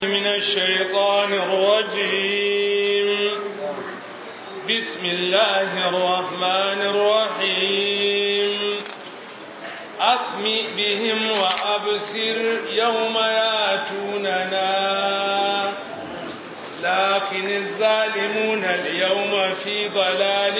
من الشيطان الرجيم بسم الله الرحمن الرحيم أسمع بهم وأبصر يوم ياتوننا لكن الظالمون اليوم في ضلال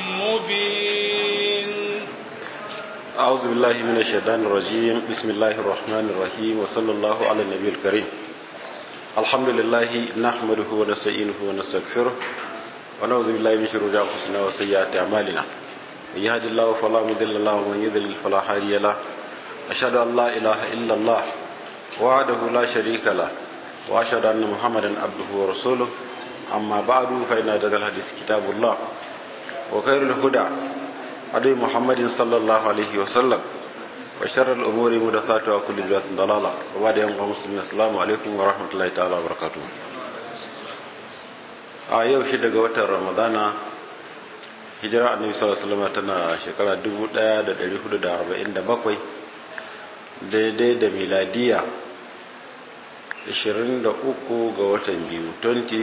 مبين أعوذ بالله من الشيطان الرجيم بسم الله الرحمن الرحيم وصلى الله على النبي الكريم الحمد لله نحمده ونستعينه ونستغفره ونعوذ بالله من شرور أنفسنا وسيئات أعمالنا من يهد الله فلا مضل له ومن يضلل فلا هادي له أشهد أن لا إله إلا الله وحده لا شريك له وأشهد أن محمدا عبده ورسوله أما بعد فإن أصدق الحديث كتاب الله وخير الهدى هدي محمد صلى الله عليه وسلم وشر الأمور محدثاتها وكل بدعة ضلالة وبعد يوم المسلمين السلام عليكم ورحمة الله تعالى وبركاته a yau shi daga watan ramadana hijira annabi sallallahu alaihi wasallam tana shekara 1447 daidai da miladiya 23 ga watan biyu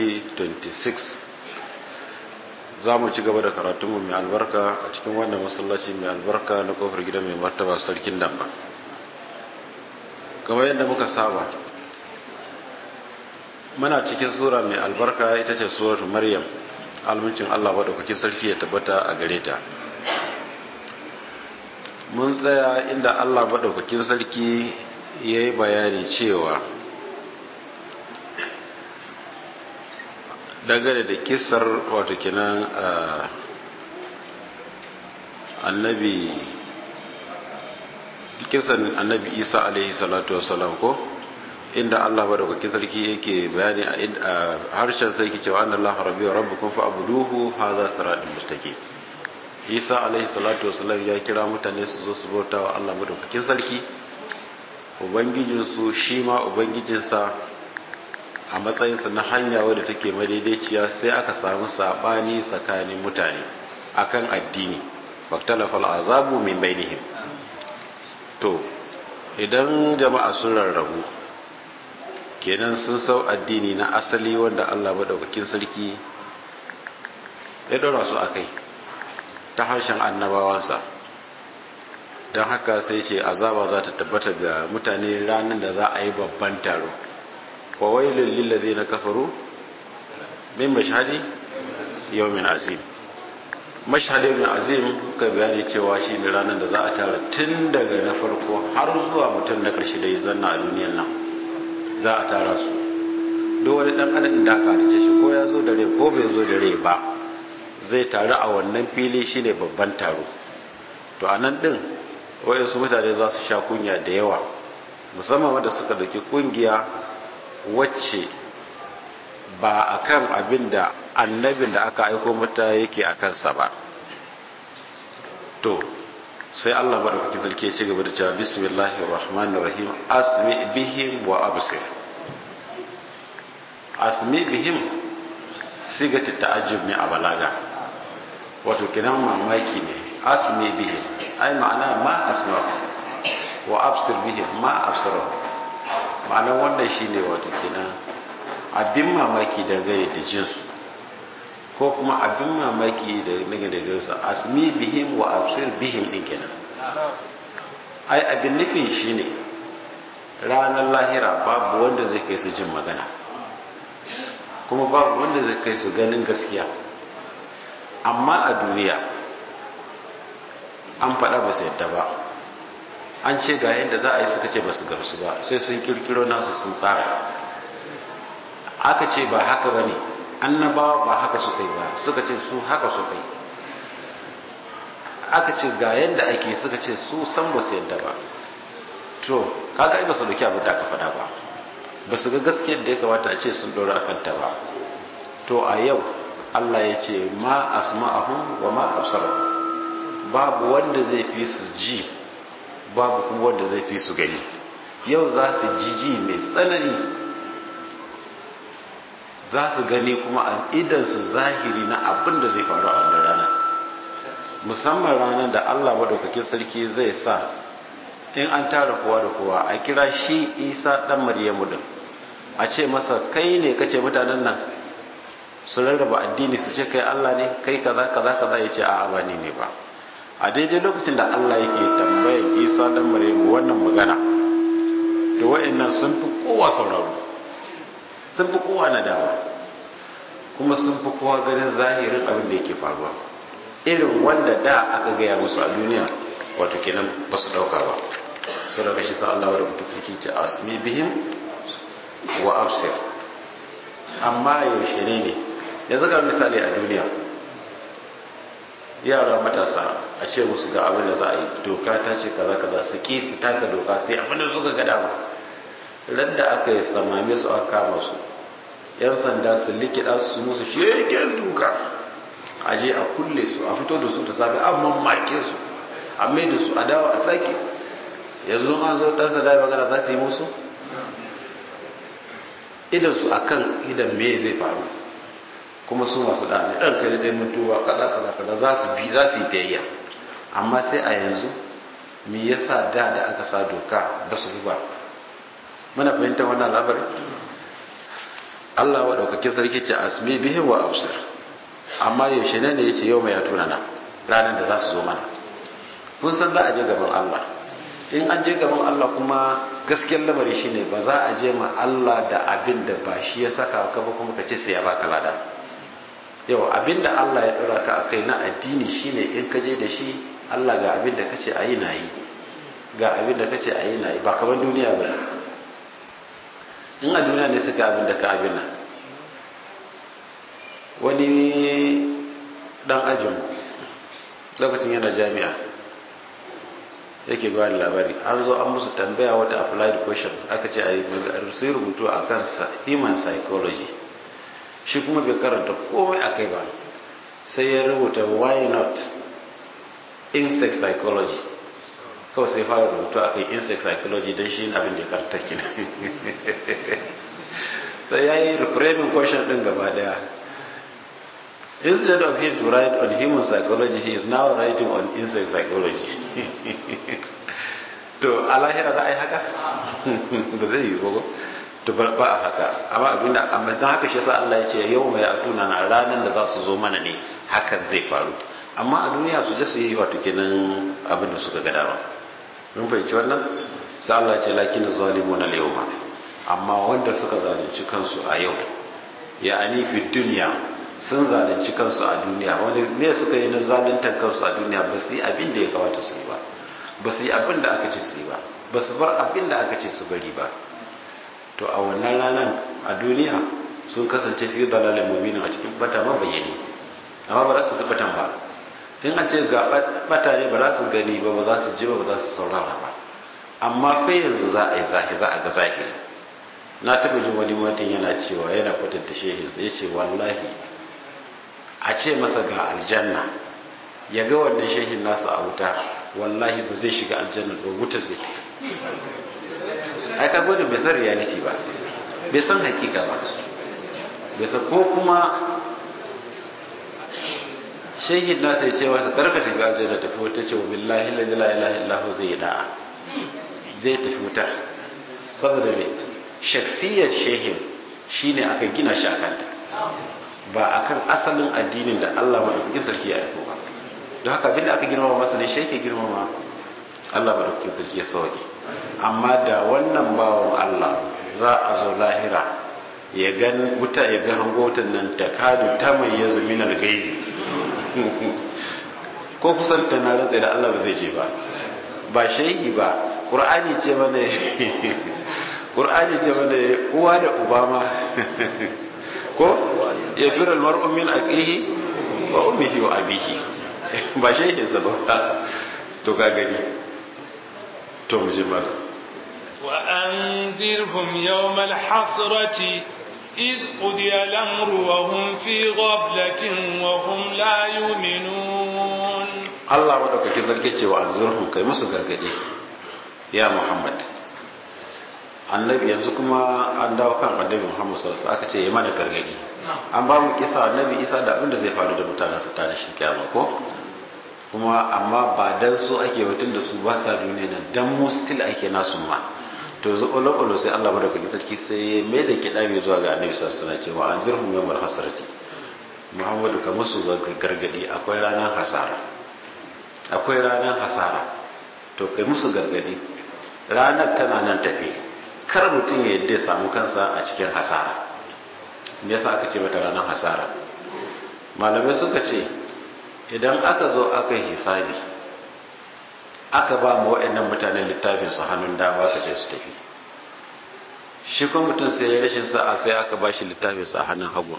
2026 za mu ci gaba da karatunmu mai albarka a cikin wannan masallaci mai albarka na kofar gidan mai martaba sarkin damba kamar yadda muka saba muna cikin sura mai albarka ita ce suratu maryam almuncin allah maɗaukakin sarki ya tabbata a gare ta mun tsaya inda allah maɗaukakin sarki ya yi bayani cewa dangane da kisar wato kenan annabi kisan annabi isa alaihi salatu wasalam ko inda Allah ba da kwakin sarki yake bayani a harshen sai yake cewa annallah rabbi wa rabbukum fa abuduhu hadha siratul mustaqim isa alaihi salatu wasalam ya kira mutane su zo su bauta wa Allah madaukakin sarki ubangijinsu shi ma ubangijinsa a matsayinsa na hanya wadda take madaidaiciya sai aka samu sabani tsakanin mutane akan addini faktalafal azabu min bainihim to idan jama'a sun rarrabu kenan sun sau addini na asali wanda Allah madaukakin sarki ya dora su akai ta harshen annabawansa don haka sai ce azaba za ta tabbata ga mutane ranar da za a yi babban taro wawailun lillazi na kafaru min mashhadi yawmin azim mashhadi yawmin azim ka bayani cewa shi ne ranar da za a tara tun daga na farko har zuwa mutum na karshe da ya zanna a duniyan nan za a tara su duk wani dan adam da aka halice shi ko ya zo da rai ko bai zo da rai ba zai taru a wannan fili shine babban taro to a nan din wayansu mutane za su sha kunya da yawa musamman wanda suka dauki kungiya wacce ba a kan abin da annabin da aka aiko mata yake a kansa ba to sai Allah maɗaukakin sarki ya ci gaba da cewa bismillahir rahmanir rahim asmi bihim wa absir asmi bihim sigata ta'ajjub ne a balaga wato kinan mamaki ne asmi bihim ai ma'ana ma asma wa absir bihim ma absara ma'anar wannan shi ne wato kenan abin mamaki dangane da jinsu ko kuma abin mamaki dangane da jinsu asmi bihim wa absir bihim din kenan ai abin nufin shi ne ranar lahira babu wanda zai kai su jin magana kuma babu wanda zai kai su ganin gaskiya amma a duniya an faɗa ba su yadda ba an ce ga yadda za a yi suka ce ba su gamsu ba sai sun kirkiro nasu sun tsara aka ce ba haka ba ne annabawa ba haka suka yi ba suka ce su haka suka yi aka ce ga yadda ake suka ce su san ba su yadda ba to kaga ai ba su dauki abin da aka faɗa ba ba su ga gaskiyar da ya kamata a ce sun ɗora a kanta ba to a yau Allah ya ce ma asma'ahum wa ma absarahum babu wanda zai fi su ji babu kuma wanda zai fi su gani yau za su jiji mai tsanani za su gani kuma a idansu zahiri na abin da zai faru a wannan rana musamman ranar da allah maɗaukakin sarki zai sa in an tara kowa da kowa a kira shi isa ɗan maryamu din a ce masa kai ne kace mutanen nan su rarraba addini su ce kai Allah ne kai kaza kaza kaza ya ce a'a ba ni ne ba a daidai lokacin da Allah yake tambayar Isa dan Maryamu wannan magana to wa'annan sun fi kowa sauraro sun fi kowa nadawa kuma sun fi kowa ganin zahirin abin da yake faruwa irin wanda da aka gaya musu a duniya wato kenan ba su dauka ba sau da kashi sa Allah wadda mutum sarki ce asmi bihim wa absir amma yaushe ne ne yanzu ga misali a duniya yara matasa a ce musu ga abin da za a yi doka ta ce kaza kaza su ki su taka doka sai abin da suka gada ba ran da aka yi samame su aka kama su yan sanda su likida su musu shegen duka a je a kulle su a fito da su da safe an mamake su a mai da su a dawo a tsaki yanzu an zo dan sanda magana za su yi musu idan su akan idan me zai faru kuma su masu da ne dan kai dai mutuwa kaza kaza kaza za su bi za su yi biyayya amma sai a yanzu me yasa da da aka sa doka ba su ba muna fahimtar wannan labarin Allah wa daukakin sarki ce asmi bihi wa absir amma yaushe ne ne yace yau mai ya tuna na ranar da za su zo mana kun san za a je gaban Allah in an je gaban Allah kuma gaskiyar lamari shine ba za a je ma Allah da abin da ba shi ya saka ka ba kuma ka ce sai ya baka lada yau abin da Allah ya dora ka akai na addini shine in ka je da shi Allah ga abin da kace ayi na yi ga abin da kace ayi na yi ba kamar duniya ba in a duniya ne suka abin da ka abin nan wani dan ajin lokacin yana jami'a yake ba labari an zo an musu tambaya wata applied question aka ce a yi sai rubutu a kan human psychology shi kuma bai karanta komai a kai ba sai ya rubuta why not insect psychology kawai sai fara rubutu a kai insect psychology don shi abin da ya karanta kina sai ya yi reframing question din gaba daya instead of him to write on human psychology he is now writing on insect psychology to a lahira za a yi haka ba zai yi ba to ba a haka amma abinda amma don haka shi sa Allah ya ce yau mai atuna na ranar da za su zo mana ne hakan zai faru amma a duniya su je su yi wato kenan abin da suka ga dama mun fahimci wannan sai Allah ya ce lakin zalimuna al-yawma amma wanda suka zalunci kansu a yau ya ani fi duniya sun zalunci kansu a duniya wani me suka yi na zaluntar kansu a duniya ba su yi abin da ya kamata su yi ba ba su yi abin da aka ce su yi ba ba su bar abin da aka ce su bari ba to a wannan ranar a duniya sun kasance fi dalalin mubinin a cikin bata mabayyani amma ba za su batan ba tun a ce ga bata ne ba za su gani ba ba za su ji ba ba za su saurara ba amma kai yanzu za a yi zahi za a ga zahiri na taɓa jin wani mutum yana cewa yana kwatanta shehinsa ya ce wallahi a ce masa ga aljanna ya ga wannan shehin nasa a wuta wallahi ba zai shiga aljanna ba wuta zai ai ka gode bai san reality ba bai san hakika ba bai san ko kuma shehin nasa ya ce masa karka shiga aljanna tafi wuta ce wa billahi la ilaha illallah zai yi da'a zai tafi wuta saboda me shaksiyar shehin shine aka gina shi akanta ba akan asalin addinin da Allah madaukakin sarki ya aiko ba don haka abinda aka girmama masa ne shi yake girmama Allah madaukakin sarki ya sauke amma da wannan bawan Allah za a zo lahira ya ga wuta ya ga hango wutan nan ta kadu ta mai yazo min gaizi ko kusan ta na rantsa da Allah ba zai je ba ba shehi ba qur'ani ce mana qur'ani ce mana uwa da uba ma ko ya fira almar'u min aqihi wa ummihi wa abihi ba shehin sa ba to ka gani to mu ji mala wa anzirhum yawm alhasrati إذ قضي الأمر وهم في غفلة وهم لا يؤمنون الله ودك كذلك cewa anzurhum kai musu gargadi ya Muhammad annabi yanzu kuma an dawo kan annabi Muhammad sallallahu alaihi aka ce ya mana gargadi an ba mu kisa annabi Isa da abin da zai faru da mutanen su tare shi kiyama ko kuma amma ba dan su ake batun da su ba sa duniya nan dan mu still ake nasu ma to zu olo sai Allah madaukakin sarki sai ya mai da kidabi zuwa ga annabi sallallahu alaihi wasallam cewa anzirhum yawmal hasrati Muhammadu ka musu gargadi akwai ranar hasara akwai ranar hasara to kai musu gargadi ranar tana nan tafi kar mutum ya yadda ya samu kansa a cikin hasara me yasa aka ce mata ranar hasara malamai suka ce idan aka zo aka yi hisabi aka ba mu waɗannan mutanen littafin su hannun dama aka ce su tafi shi kuma mutum sai ya rashin sa'a sai aka ba shi littafin su a hannun hagu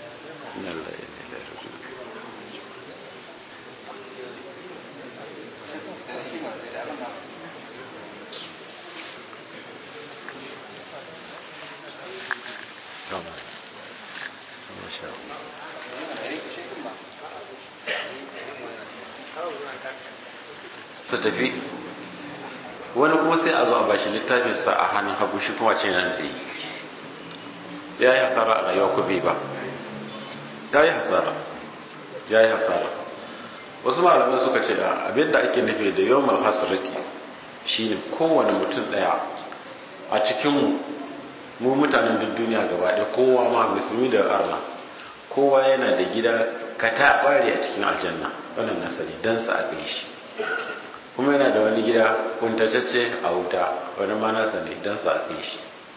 su tafi wani kuma sai a zo a bashi littafinsa a hannun hagu shi kuma ce nan zai ya yi hasara a rayuwa ku bai ba ya yi hasara ya yi hasara wasu malamai suka ce a abinda ake nufi da yawan hasarati shine kowane mutum daya a cikin mu mutanen duk duniya gaba ɗaya kowa ma musulmi da arna kowa yana da gida ka ta a cikin aljanna wannan nasari dan sa aka yi shi kuma yana da wani gida kuntatacce a wuta wani ma nasa ne dan sa aka yi shi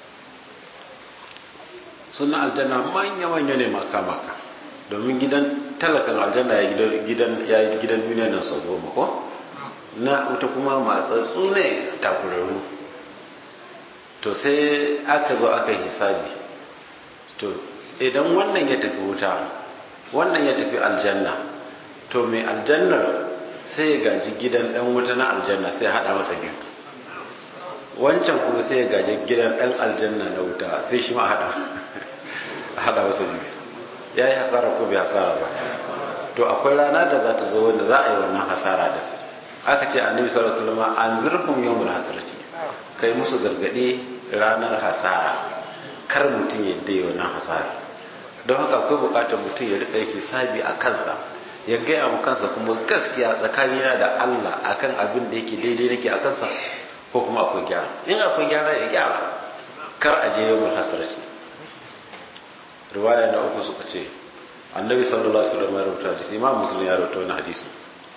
suna aljanna manya-manya ne maka-maka domin gidan talakan aljanna ya yi gidan duniya nan sau goma ko na wuta kuma matsatsu ne takurarru to sai aka zo aka hisabi to idan wannan ya tafi wuta wannan ya tafi aljanna to mai aljannar sai ya gaji gidan dan wuta na aljanna sai ya hada masa biyu wancan kuma sai ya gaji gidan dan aljanna na wuta sai shi ma hada hada masa biyu ya yi hasara ko bai hasara ba to akwai rana da za ta zo wanda za a yi wannan hasara da aka ce annabi sallallahu alaihi wasallam an zurfum yawmul hasarati kai musu gargade ranar hasara kar mutum ya dai wannan hasara don haka akwai bukatar mutum ya rika yake sabi a kansa ya gaya mu kansa kuma gaskiya tsakanina da Allah akan abin da yake daidai nake a kansa ko kuma akwai gyara in akwai gyara ya gyara kar a je yawmul hasarati riwaya na uku suka ce annabi sallallahu alaihi wasallam ya rubuta hadisi imam muslim ya rubuta wannan hadisi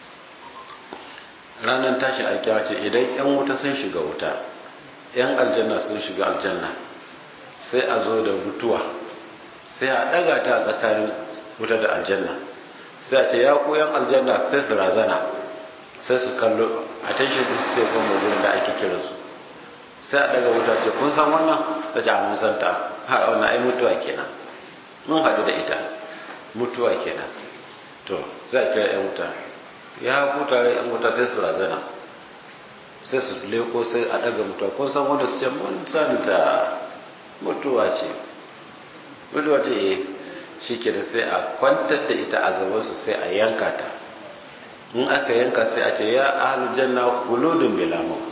ranar tashi alkiyawa ce idan yan wuta sun shiga wuta yan aljanna sun shiga aljanna sai a zo da mutuwa sai a daga ta tsakanin wuta da aljanna sai a ce ya ku yan aljanna sai su razana sai su kallo a tashin su sai kuma wurin da ake kiransu sai a daga wuta ce kun san wannan ta ce a mun san ta ha wannan ai mutuwa kenan mun haɗu da ita mutuwa kenan to za a kira yan wuta ya huta yan wuta sai su razana sai su leko sai a daga mutuwa kun san wanda su ce mun san ta mutuwa ce mutuwa ce eh shi ke da sai a kwantar da ita a gabansu sai a yanka ta in aka yanka sai a ce ya ahal janna kuludin bila maut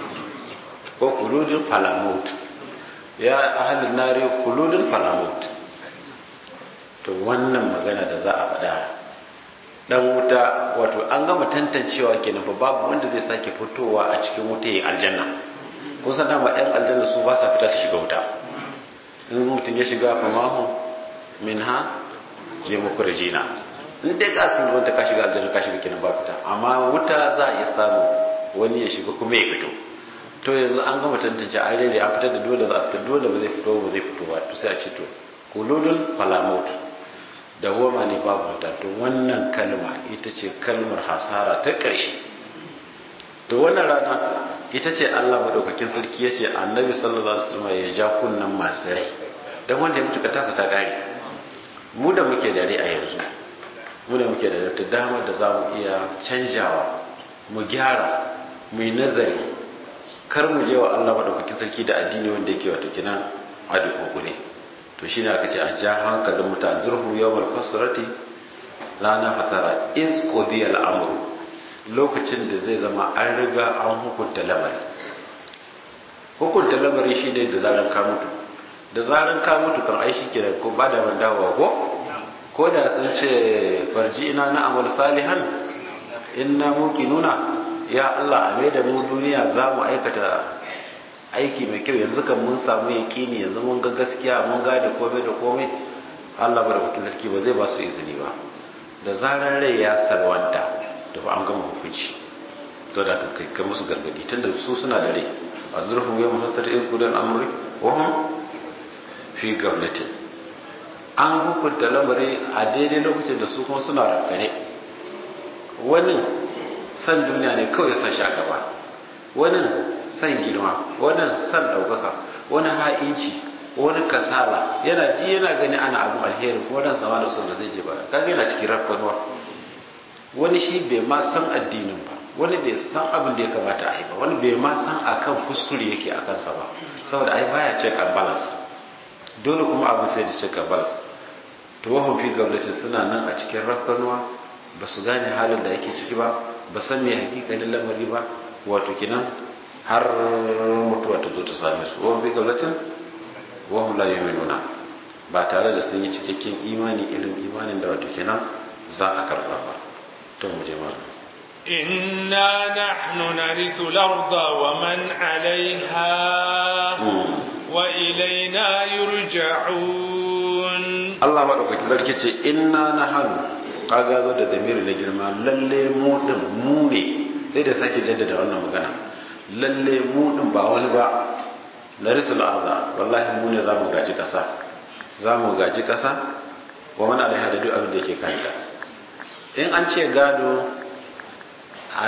ko kuludin fala maut ya ahal nari kuludin fala maut to wannan magana da za a faɗa dan wuta wato an gama tantancewa kenan fa babu wanda zai sake fitowa a cikin wuta ya aljanna kun san dama ɗan aljanna su ba sa fita su shiga wuta in mutum ya shiga fa mahu min ha je muku rajina in dai ka sun wanda ka shiga aljanna ka shiga kenan ba fita amma wuta za a iya samu wani ya shiga kuma ya fito to yanzu an gama tantance an rere an fitar da dole za a fitar dole ba zai fito ba zai fito ba to sai a ce to kululul falamut dawoma ne babu wuta to wannan kalma ita ce kalmar hasara ta ƙarshe to wannan rana ita ce Allah madaukakin sarki ya ce annabi sallallahu alaihi wasallam ya ja kunnan masu rai dan wanda ya mutu ka tasa ta gari mu da muke da rai a yanzu mu da muke da ta dama da za mu iya canjawa mu gyara mu yi nazari kar mu je wa Allah madaukakin sarki da addini wanda yake wato kinan addu'o ne to shine aka ce a ja hankalin mutane zurhu yawmal fasrati rana fasara is qodiya al'amru lokacin da zai zama an riga an hukunta lamari hukunta lamari shine da zaran ka mutu da zaran ka mutu kan ai shi kenan ko ba da ban dawowa ko ko da sun ce farji ina na amal salihan inna muqinuna ya Allah a mai da mu duniya za mu aikata aiki mai kyau yanzu kan mun samu yaƙini yanzu mun ga gaskiya mun gane komai da komai Allah madaukakin sarki ba zai ba su izini ba da zarar rai ya sarwanta da fa an gama hukunci to da ka kai kai musu gargadi tunda su suna da rai a zurfin yau muhassar izgudan amri wa hum fi gablatin an hukunta lamari a daidai lokacin da su kuma suna rafkane wani san duniya ne kawai san sha gaba wani san girma wani san ɗaukaka wani ha'inci wani kasala yana ji yana gani ana abin alheri kuma dan sama da son da zai je ba kaga yana cikin rafkanuwa wani shi bai ma san addinin ba wani bai san abin da ya kamata a yi ba wani bai ma san akan kuskure yake a kansa ba saboda ai baya check and balance dole kuma abin sai da check and balance to wahun fi gablatin suna nan a cikin rafkanuwa ba su gane halin da yake ciki ba ba san me hakikalin lamari ba wato kinan har mutuwa ta zo ta same su wahun fi gablatin wahun la yuminuna ba tare da sun yi cikakken imani irin imanin da wato kinan za a karba ba to mu je malam إنا نحن نرث الأرض ومن عليها وإلينا يرجعون Allah maɗaukaki zarki ce inna na hannu kaga zo da zamiri na girma lalle mu din mu ne sai da sake jaddada wannan magana lalle mu din ba wani ba na risul arda wallahi mu ne zamu gaji kasa zamu gaji kasa wa man alaiha da duk abin da yake kanta in an ce gado a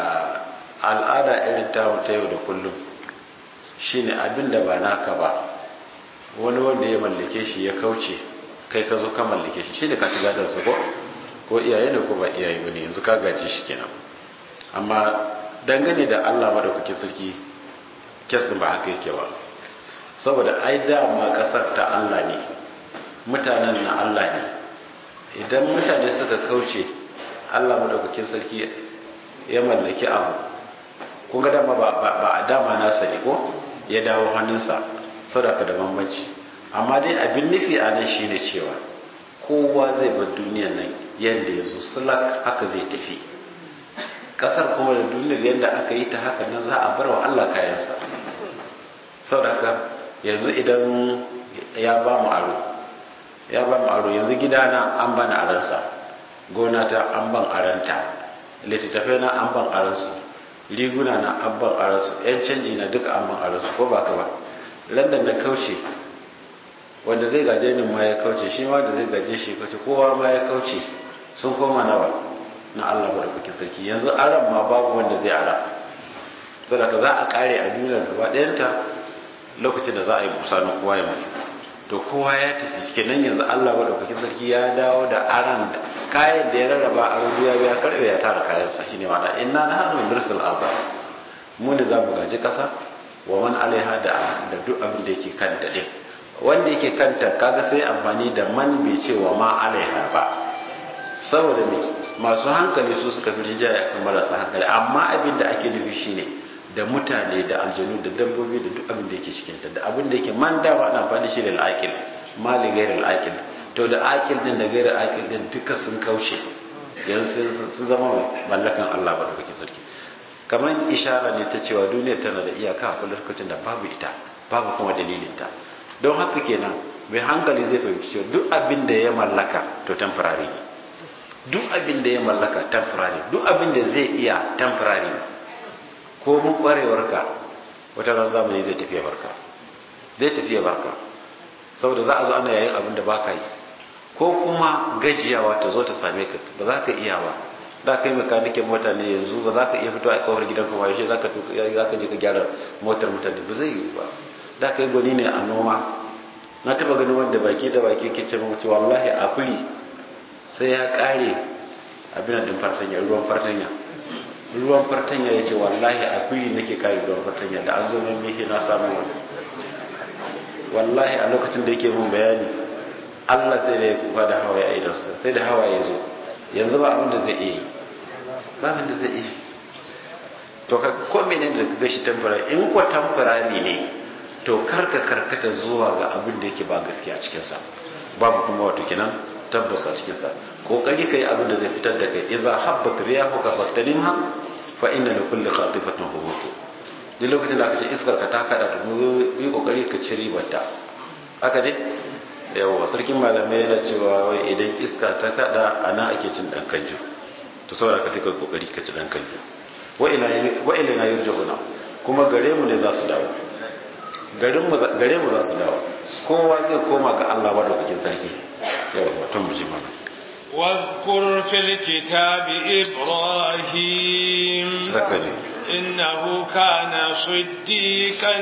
al'ada irin tamu ta yau da kullum shine abin da ba naka ba wani wanda ya mallake shi ya kauce kai ka zo ka mallake shi shine ka ci gadon sa ko ko iyaye ne ko ba iyaye bane yanzu ka gaji shi kenan amma dangane da Allah madaukakin sarki kesin ba haka yake ba saboda ai dama kasar ta Allah ne mutanen na Allah ne idan mutane suka kauce Allah madaukakin sarki ya mallaki abu kun ga dama ba a dama nasa ne ko ya dawo hannunsa sadaka da bambanci amma dai abin nufi a nan shine cewa kowa zai bar duniyar nan yadda ya zo sulak haka zai tafi kasar kuma da duniyar yadda aka yi ta haka nan za a bar wa Allah kayansa sadaka yanzu idan ya ba mu aro ya ba mu aro yanzu gidana an bani aransa gona ta an ban aranta littattafai na an ban aransu riguna na an ban aransu yan canji na duka an ban aransu ko ba ka ba landan na kauce wanda zai gaje ni ma ya kauce shi ma da zai gaje shi kauce kowa ma ya kauce sun koma nawa na Allah barkakin sarki yanzu aran ma babu wanda zai ara saboda za a kare a duniyar gaba ɗayanta lokacin da za a yi busa na kowa ya mutu to kowa ya tafi kenan yanzu Allah barkakin sarki ya dawo da aran da kayan da ya rarraba a rubu ya biya karbe ya tara kayansa shine ma'ana inna nahnu nursil arda mu ne za mu gaji kasa wa man alaiha da da duk abin da yake kanta din wanda yake kanta kaga sai amfani da man bai ce wa ma alaiha ba saboda me masu hankali su suka fi rinjaya kan marasa hankali amma abin da ake nufi shine da mutane da aljanu da dabbobi da duk abin da yake cikin ta da abin da yake man da ba ana amfani shi da al'aqil mali ghairil aqil to da aqil din da ghairil aqil din duka sun kauce yanzu sun zama mallakan Allah ba da kake sarki kamar ishara ne ta cewa duniya tana da iyaka a lokacin da babu ita babu kuma dalilinta don haka kenan mai hankali zai fahimci cewa duk abin da ya mallaka to temporary ne duk abin da ya mallaka temporary duk abin da zai iya temporary ne ko mun kwarewarka wata ran zamani zai tafiya barka zai tafiya barka saboda za a zo ana yayin abin da baka yi ko kuma gajiyawa ta zo ta same ka ba za ka iya ba da kai makanikin mota ne yanzu ba za ka iya fito a kawar gidan kuma yaushe za ka je ka gyara motar mutane ba zai yi ba da kai gwani ne a noma na taba ganin wanda baki da baki ke ce mace wallahi a fili sai ya kare abin da fartanya ruwan fartanya ruwan fartanya ya ce wallahi a fili nake kare ruwan fartanya da an zo mai mihi na samu wani wallahi a lokacin da yake mun bayani Allah sai da ya kuka da hawaye a idarsa sai da hawaye zo yanzu ba abin da zai iya yi ba abin da zai iya to ka ko menene da kaga shi tamfara in ko tamfara ne to karka karkata zuwa ga abin da yake ba gaskiya cikin sa babu kuma wato kenan tabbas a cikin sa kokari kai abin da zai fitar da kai idza habbat riyahu ka faktalimha fa inna li kulli khatifatin hubutu duk lokacin da aka ce iskar ka ta kada da mu yi kokari ka ci ribarta haka ne yawa sarkin malamai yana cewa wai idan iska ta kada ana ake cin dan kanju to saboda ka sai ka kokari ka ci dan kanju wa ila wa ila na yurjuna kuma gare mu ne za su dawo garin mu gare mu za su dawo kowa zai koma ga Allah ba da kuke sarki yawa mutum mu ji mana واذكر في الكتاب إبراهيم haka ne إنه كان صديقا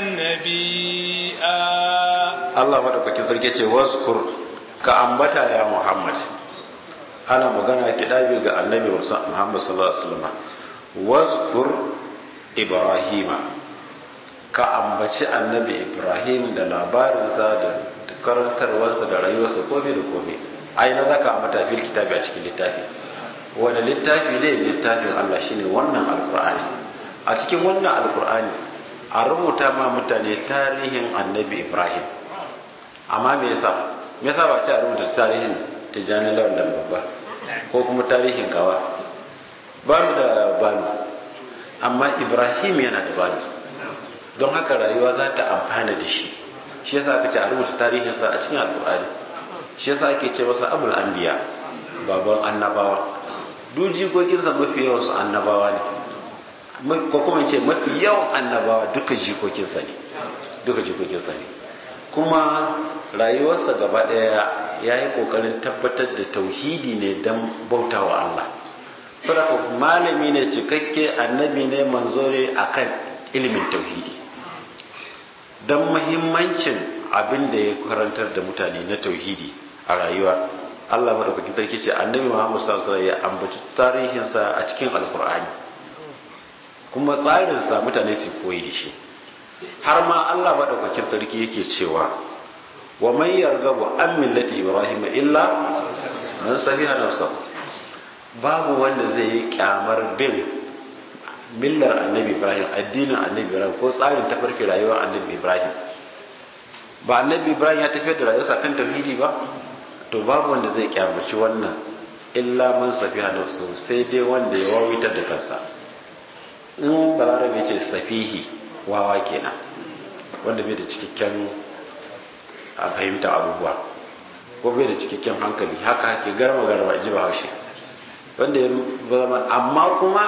نبيا Allah madaukakin sarki ce waskur ka ambata ya Muhammad ana magana kidabi ga annabi Muhammad sallallahu alaihi wasallam waskur Ibrahima ka ambaci annabi Ibrahim da labarinsa da karantarwarsa da rayuwarsa komai da komai ai na zaka ambata fil kitabi a cikin littafi wanda littafi ne littafin Allah shine wannan alqur'ani a cikin wannan alqur'ani a rubuta ma mutane tarihin annabi Ibrahim amma me yasa me yasa ba ce a rubuta tarihin tijani lawan dan babba ko kuma tarihin kawa ba mu da bani amma ibrahim yana da bani don haka rayuwa za ta amfana da shi shi yasa aka ce a rubuta tarihinsa a cikin alkur'ani shi yasa ake ce masa abul anbiya baban annabawa duk jikokinsa mafi yawan su annabawa ne ko kuma ce mafi yawan annabawa duka jikokinsa ne duka jikokinsa ne kuma rayuwarsa gaba ɗaya ya yi ƙoƙarin tabbatar da tauhidi ne don bautawa Allah saboda malami ne cikakke annabi ne manzo ne akan ilimin tauhidi don mahimmancin abin da ya karantar da mutane na tauhidi a rayuwa Allah madaukakin sarki ce annabi Muhammad sallallahu alaihi wasallam ya ambaci tarihinsa a cikin alkur'ani kuma tsarinsa mutane su koyi da shi har ma Allah madaukakin sarki yake cewa wa man yargabu an millati ibrahim illa man safiha nafsa babu wanda zai yi kyamar bin millar annabi ibrahim addinin annabi ibrahim ko tsarin tafarki rayuwar annabi ibrahim ba annabi ibrahim ya tafiyar da rayuwarsa kan tauhidi ba to babu wanda zai kyamaci wannan illa man safiha nafsa sai dai wanda ya wawitar da kansa in balarabe ce safihi wawa kenan wanda bai da cikakken a fahimta abubuwa ko bai da cikakken hankali haka ke garma garma ji ba haushe wanda ya zama amma kuma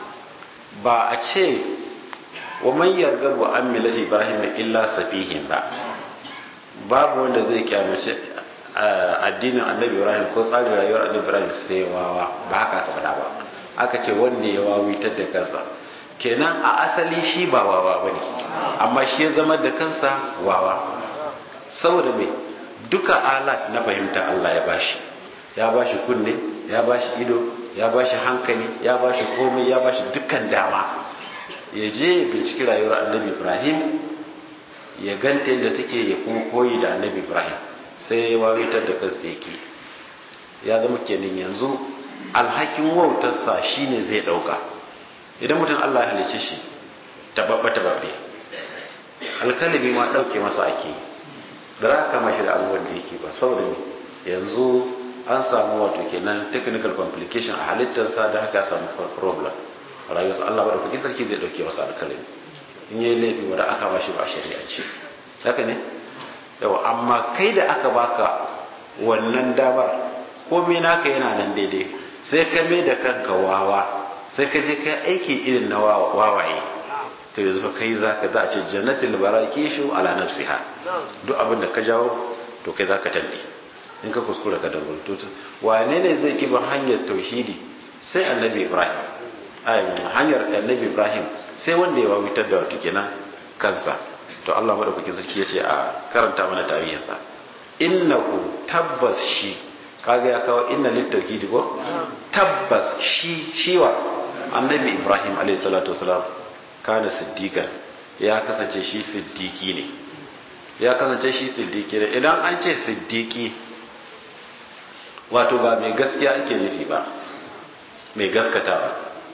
ba a ce wa man yargabu an millati ibrahim illa safihin ba babu wanda zai kyamace addinin annabi ibrahim ko tsarin rayuwar annabi ibrahim sai wawa ba haka ka faɗa ba aka ce wanda ya wawitar da kansa kenan a asali shi ba wawa ba ne amma shi ya zama da kansa wawa saboda mai duka alat na fahimta Allah ya bashi ya bashi kunne ya bashi ido ya bashi hankali ya bashi komai ya bashi dukkan dama ya je binciki rayuwar annabi ibrahim ya ganta yadda take ya kuma koyi da annabi ibrahim sai ya wawitar da kansa yake ya zama kenan yanzu alhakin wautarsa shine zai dauka idan mutum Allah ya halice shi tababba tababbe alkalami ma dauke masa ake da za kama shi da abubuwan da yake ba saboda ne yanzu an samu wato kenan technical complication a halittarsa da haka samu problem a rayuwarsa Allah ba da kuki sarki zai dauke masa alkalami in yi laifi wanda aka ba shi ba a shari'ance haka ne yawa amma kai da aka baka wannan damar komai naka yana nan daidai sai ka mai da kanka wawa sai ka je ka aiki irin na wawaye to yanzu fa kai zaka za a ce jannatul barakishu ala nafsiha duk abin da ka jawo to kai zaka tandi in ka kuskura ka dawo to wane ne zai kiba hanyar tauhidi sai annabi ibrahim ai hanyar annabi ibrahim sai wanda ya wawitar da wato kenan kansa to Allah madaukakin sarki yace a karanta mana tarihinsa innahu tabbas shi kaga ya kawo inna littauhidi ko tabbas shi shiwa annabi ibrahim alayhi salatu wasalam kana siddiqan ya kasance shi siddiki ne ya kasance shi siddiki ne idan an ce siddiki wato ba mai gaskiya ake nufi ba mai gaskatawa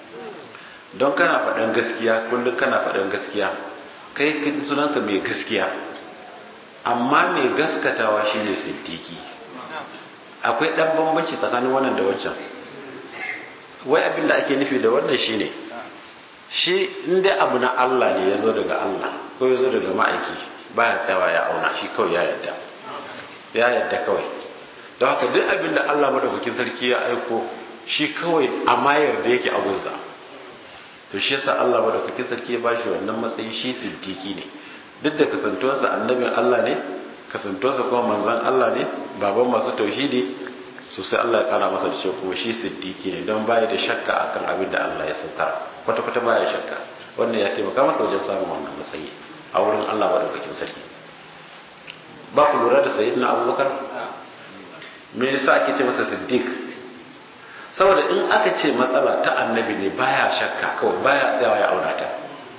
don kana faɗan gaskiya kullum kana faɗan gaskiya kai sunanka mai gaskiya amma mai gaskatawa shine siddiki akwai ɗan bambanci tsakanin wannan da wancan wai abin da ake nufi da wannan shine shi inda abu na Allah ne ya zo daga Allah ko ya zo daga ma'aiki baya tsayawa ya auna shi kawai ya yadda ya yadda kawai don haka duk abin da Allah madaukakin sarki ya aiko shi kawai a mayar da yake abunsa to shi yasa Allah madaukakin sarki ya bashi wannan matsayi shi siddiki ne duk da kasantuwarsa annabin Allah ne kasantuwarsa kuma manzon Allah ne baban masu tauhidi so sai Allah ya kara masa da cewa kuma shi siddiki ne don baya da shakka akan abin da Allah ya saukar kwata kwata baya shakka wannan ya taimaka masa wajen samun wannan matsayi a wurin Allah madaukakin sarki ba ku lura da sayyidina Abubakar me yasa ake ce masa siddiq saboda in aka ce matsala ta annabi ne baya shakka kawai baya tsayawa ya auna ta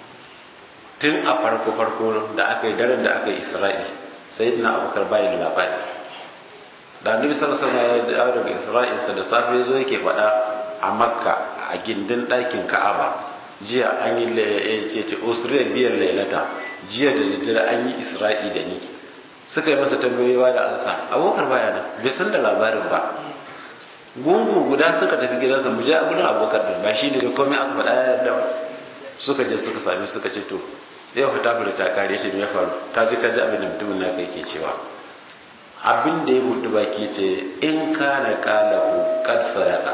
tun a farko farko da aka yi daren da aka yi isra'i sayyidina abubakar bayan labari da annabi sallallahu alaihi wasallam ya dawo daga isra'ilsa da safe zo yake faɗa a makka a gindin ɗakin ka'aba jiya an yi ce ce usriya biyar lailata jiya da daddare an yi isra'i da ni suka yi masa tambayoyi ba da ansa abokar baya nan bai san da labarin ba gungu guda suka tafi gidansa mu je abin abokar din ba shi ne da komai aka faɗa ya yarda suka je suka sami suka ce to yau fa tafi da ta kare shi ya faru ta ji ka ji abin da mutumin naka yake cewa abin da ya buɗe baki ce in kana kalahu kad sadaka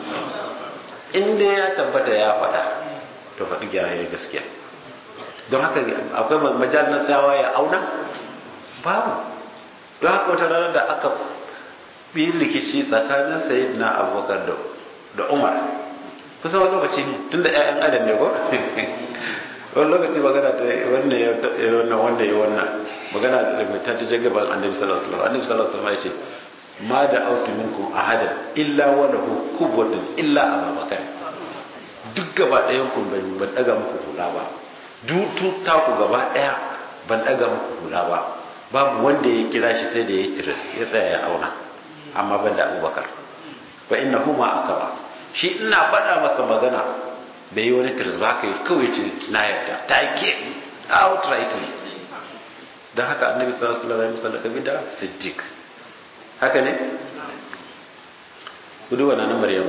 in dai ya tabbata ya faɗa to faɗi gyara ya gaskiya don haka akwai majal na tsawa ya auna babu don haka wata ranar da aka bi rikici tsakanin sayid na abubakar da umar kusa wani lokaci ne tun da 'ya'yan adam ne ko wani lokaci magana ta wannan ya wannan wanda ya wannan magana da mai ta ta jagaban annabi sallallahu alaihi wasallam annabi sallallahu alaihi wasallam ya ce ma da autu minkum ahadan illa wa lahu kubwatun illa abubakar duk gaba ɗayan ku ban daga muku hula ba duk ta ku gaba ɗaya ban daga muku hula ba babu wanda ya kira shi sai da ya tiris ya tsaya ya auna amma ban da abubakar fa inna huma akaba shi ina faɗa masa magana bai yi wani tiris ba ka yi kawai ce na yarda ta ke outrightly don haka annabi sallallahu alaihi wasallam ya da siddiq haka ne ku duba na maryamu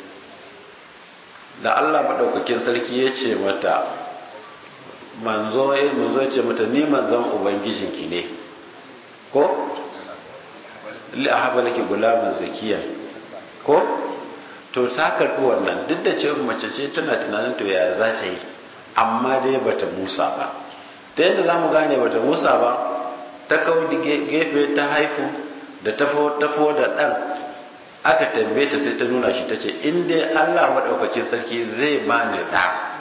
da Allah madaukakin sarki ya ce mata manzo manzo ya ce mata ni manzon ubangijinki ne ko li ahaba laki gulaman zakiya ko to ta karbi wannan duk da cewa mace ce tana tunanin to ya za ta yi amma dai bata musa ba ta yadda za mu gane bata musa ba ta kawo gefe ta haifu da tafo tafo da ɗan aka tambaye ta sai ta nuna shi ta ce in dai allah maɗaukacin sarki zai bani ɗa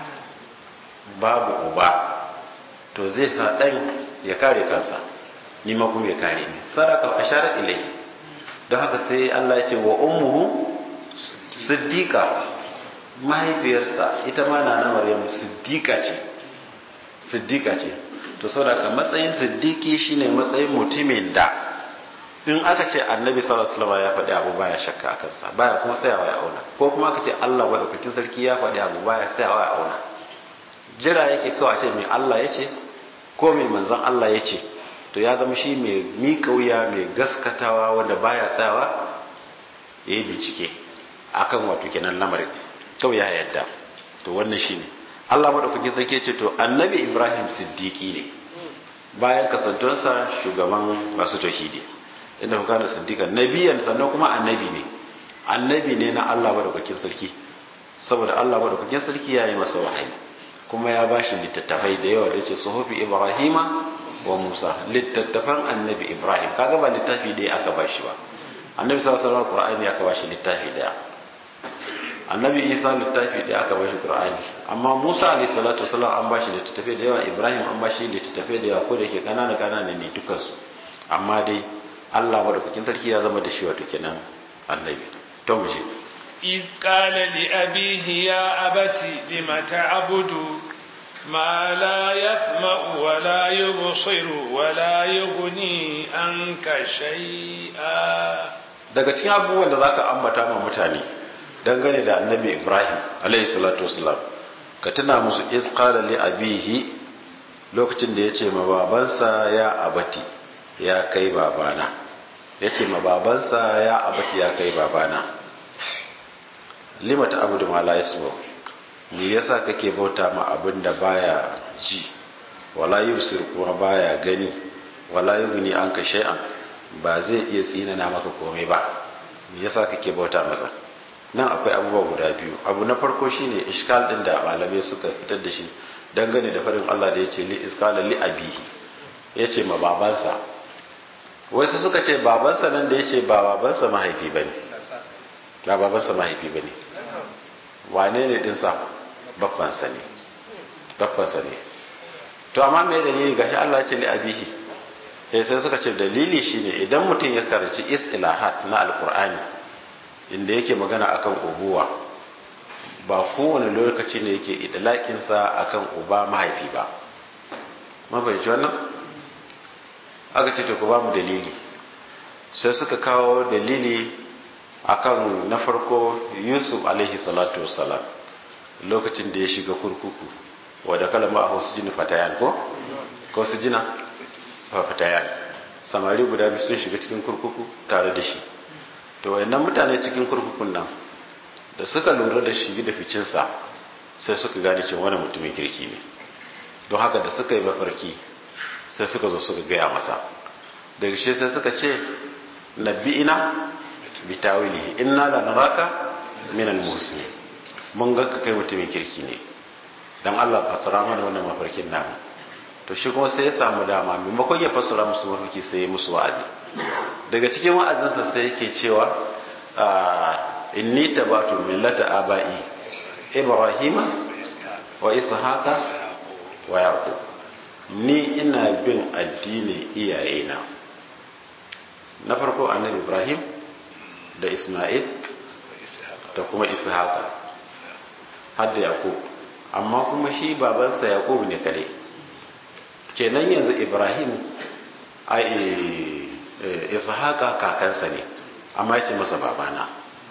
babu uba to zai sa ɗan ya kare kansa ni ma kuma ya kare ni saraka ashara ilai don haka sai Allah ya ce wa ummuhu siddiqa mahaifiyarsa ita ma na na maryam siddiqa ce siddiqa ce to saboda matsayin siddiqi shine matsayin mutumin da in aka ce annabi sallallahu alaihi wasallam ya faɗi abu baya shakka a kansa baya kuma tsayawa ya auna ko kuma aka ce Allah madaukakin sarki ya faɗi abu baya tsayawa ya auna jira yake kawai a ce mai Allah ya ce ko mai manzon Allah ya ce to ya zama shi mai miƙa wuya mai gaskatawa wanda baya tsayawa ya yi bincike akan wato kenan lamarin kawai ya yadda to wannan shi ne Allah maɗaukakin sarki ce to annabi Ibrahim siddiƙi ne bayan kasantuwarsa shugaban masu tauhidi inda kuka da siddiƙa nabiyan sannan kuma annabi ne annabi ne na Allah maɗaukakin sarki saboda Allah maɗaukakin sarki ya yi masa wahayi kuma ya ba shi littattafai da yawa da ce suhufi ibrahima wa musa littattafan annabi ibrahim kaga ba littafi ɗaya aka ba shi ba annabi sallallahu alaihi wasallam qur'ani aka ba shi littafi ɗaya annabi isa littafi ɗaya aka ba shi qur'ani amma musa alaihi salatu wasallam an ba shi littattafai da yawa ibrahim an ba shi littattafai da yawa ko da ke kanana kanana ne dukansu amma dai Allah madaukakin sarki ya zama da shi wato kenan annabi to mu je إذ قال لأبيه يا أبت لم تعبد ما لا يسمع ولا يبصر ولا يغني عنك شيئا daga cikin abubuwan da zaka ambata ma mutane dangane da annabi Ibrahim alayhi salatu wasalam ka tuna musu iz qala li abihi lokacin da yace ma babansa ya abati ya kai babana yace ma babansa ya abati ya kai babana lima ta abudu ma la yasma me yasa kake bauta ma abin da baya ji wala yusir kuma baya gani wala yughni anka shay'an ba zai iya tsinana maka komai ba me yasa kake bauta masa nan akwai abubuwa guda biyu abu na farko shine iskal din da malamai suka fitar da shi dangane da farin Allah da yace li iskala li abihi yace ma babansa wasu suka ce babansa nan da yace ba babansa mahaifi bane ba babansa mahaifi bane wane ne dinsa babbansa ne babbansa ne to amma me dalili gashi Allah ya ce li abihi eh sai suka ce dalili shine idan mutum ya karanci istilahat na alqur'ani inda yake magana akan ubuwa ba kowane lokaci ne yake idlakin sa akan uba mahaifi ba mafahimci wannan aka ce to ku ba mu dalili sai suka kawo dalili akan na farko Yusuf alaihi salatu wassalam lokacin da ya shiga kurkuku wadda kalama a wasu jini fatayan ko? ko su jina fatayan samari guda biyu sun shiga cikin kurkuku tare da shi to wayannan mutane cikin kurkukun nan da suka lura da shi da ficinsa sai suka gane cewa wani mutumin kirki ne don haka da suka yi mafarki sai suka zo suka gaya masa daga shi sai suka ce nabbi'ina bitawilihi inna lanaraka minal muslimin mun ga kai mutumin kirki ne dan Allah fasara mana wannan mafarkin namu to shi kuma sai ya samu dama maimakon ya fassara musu mafarki sai ya musu wa'azi daga cikin wa'azinsa sai yake cewa inni tabatu millata abai ibrahima wa ishaqa wa yaqub ni ina bin addinin iyayena na farko annabi ibrahim da isma'il da kuma ishaqa har da yaqub amma kuma shi babansa yaqub ne kare kenan yanzu ibrahim a ishaqa kakansa ne amma yace masa babana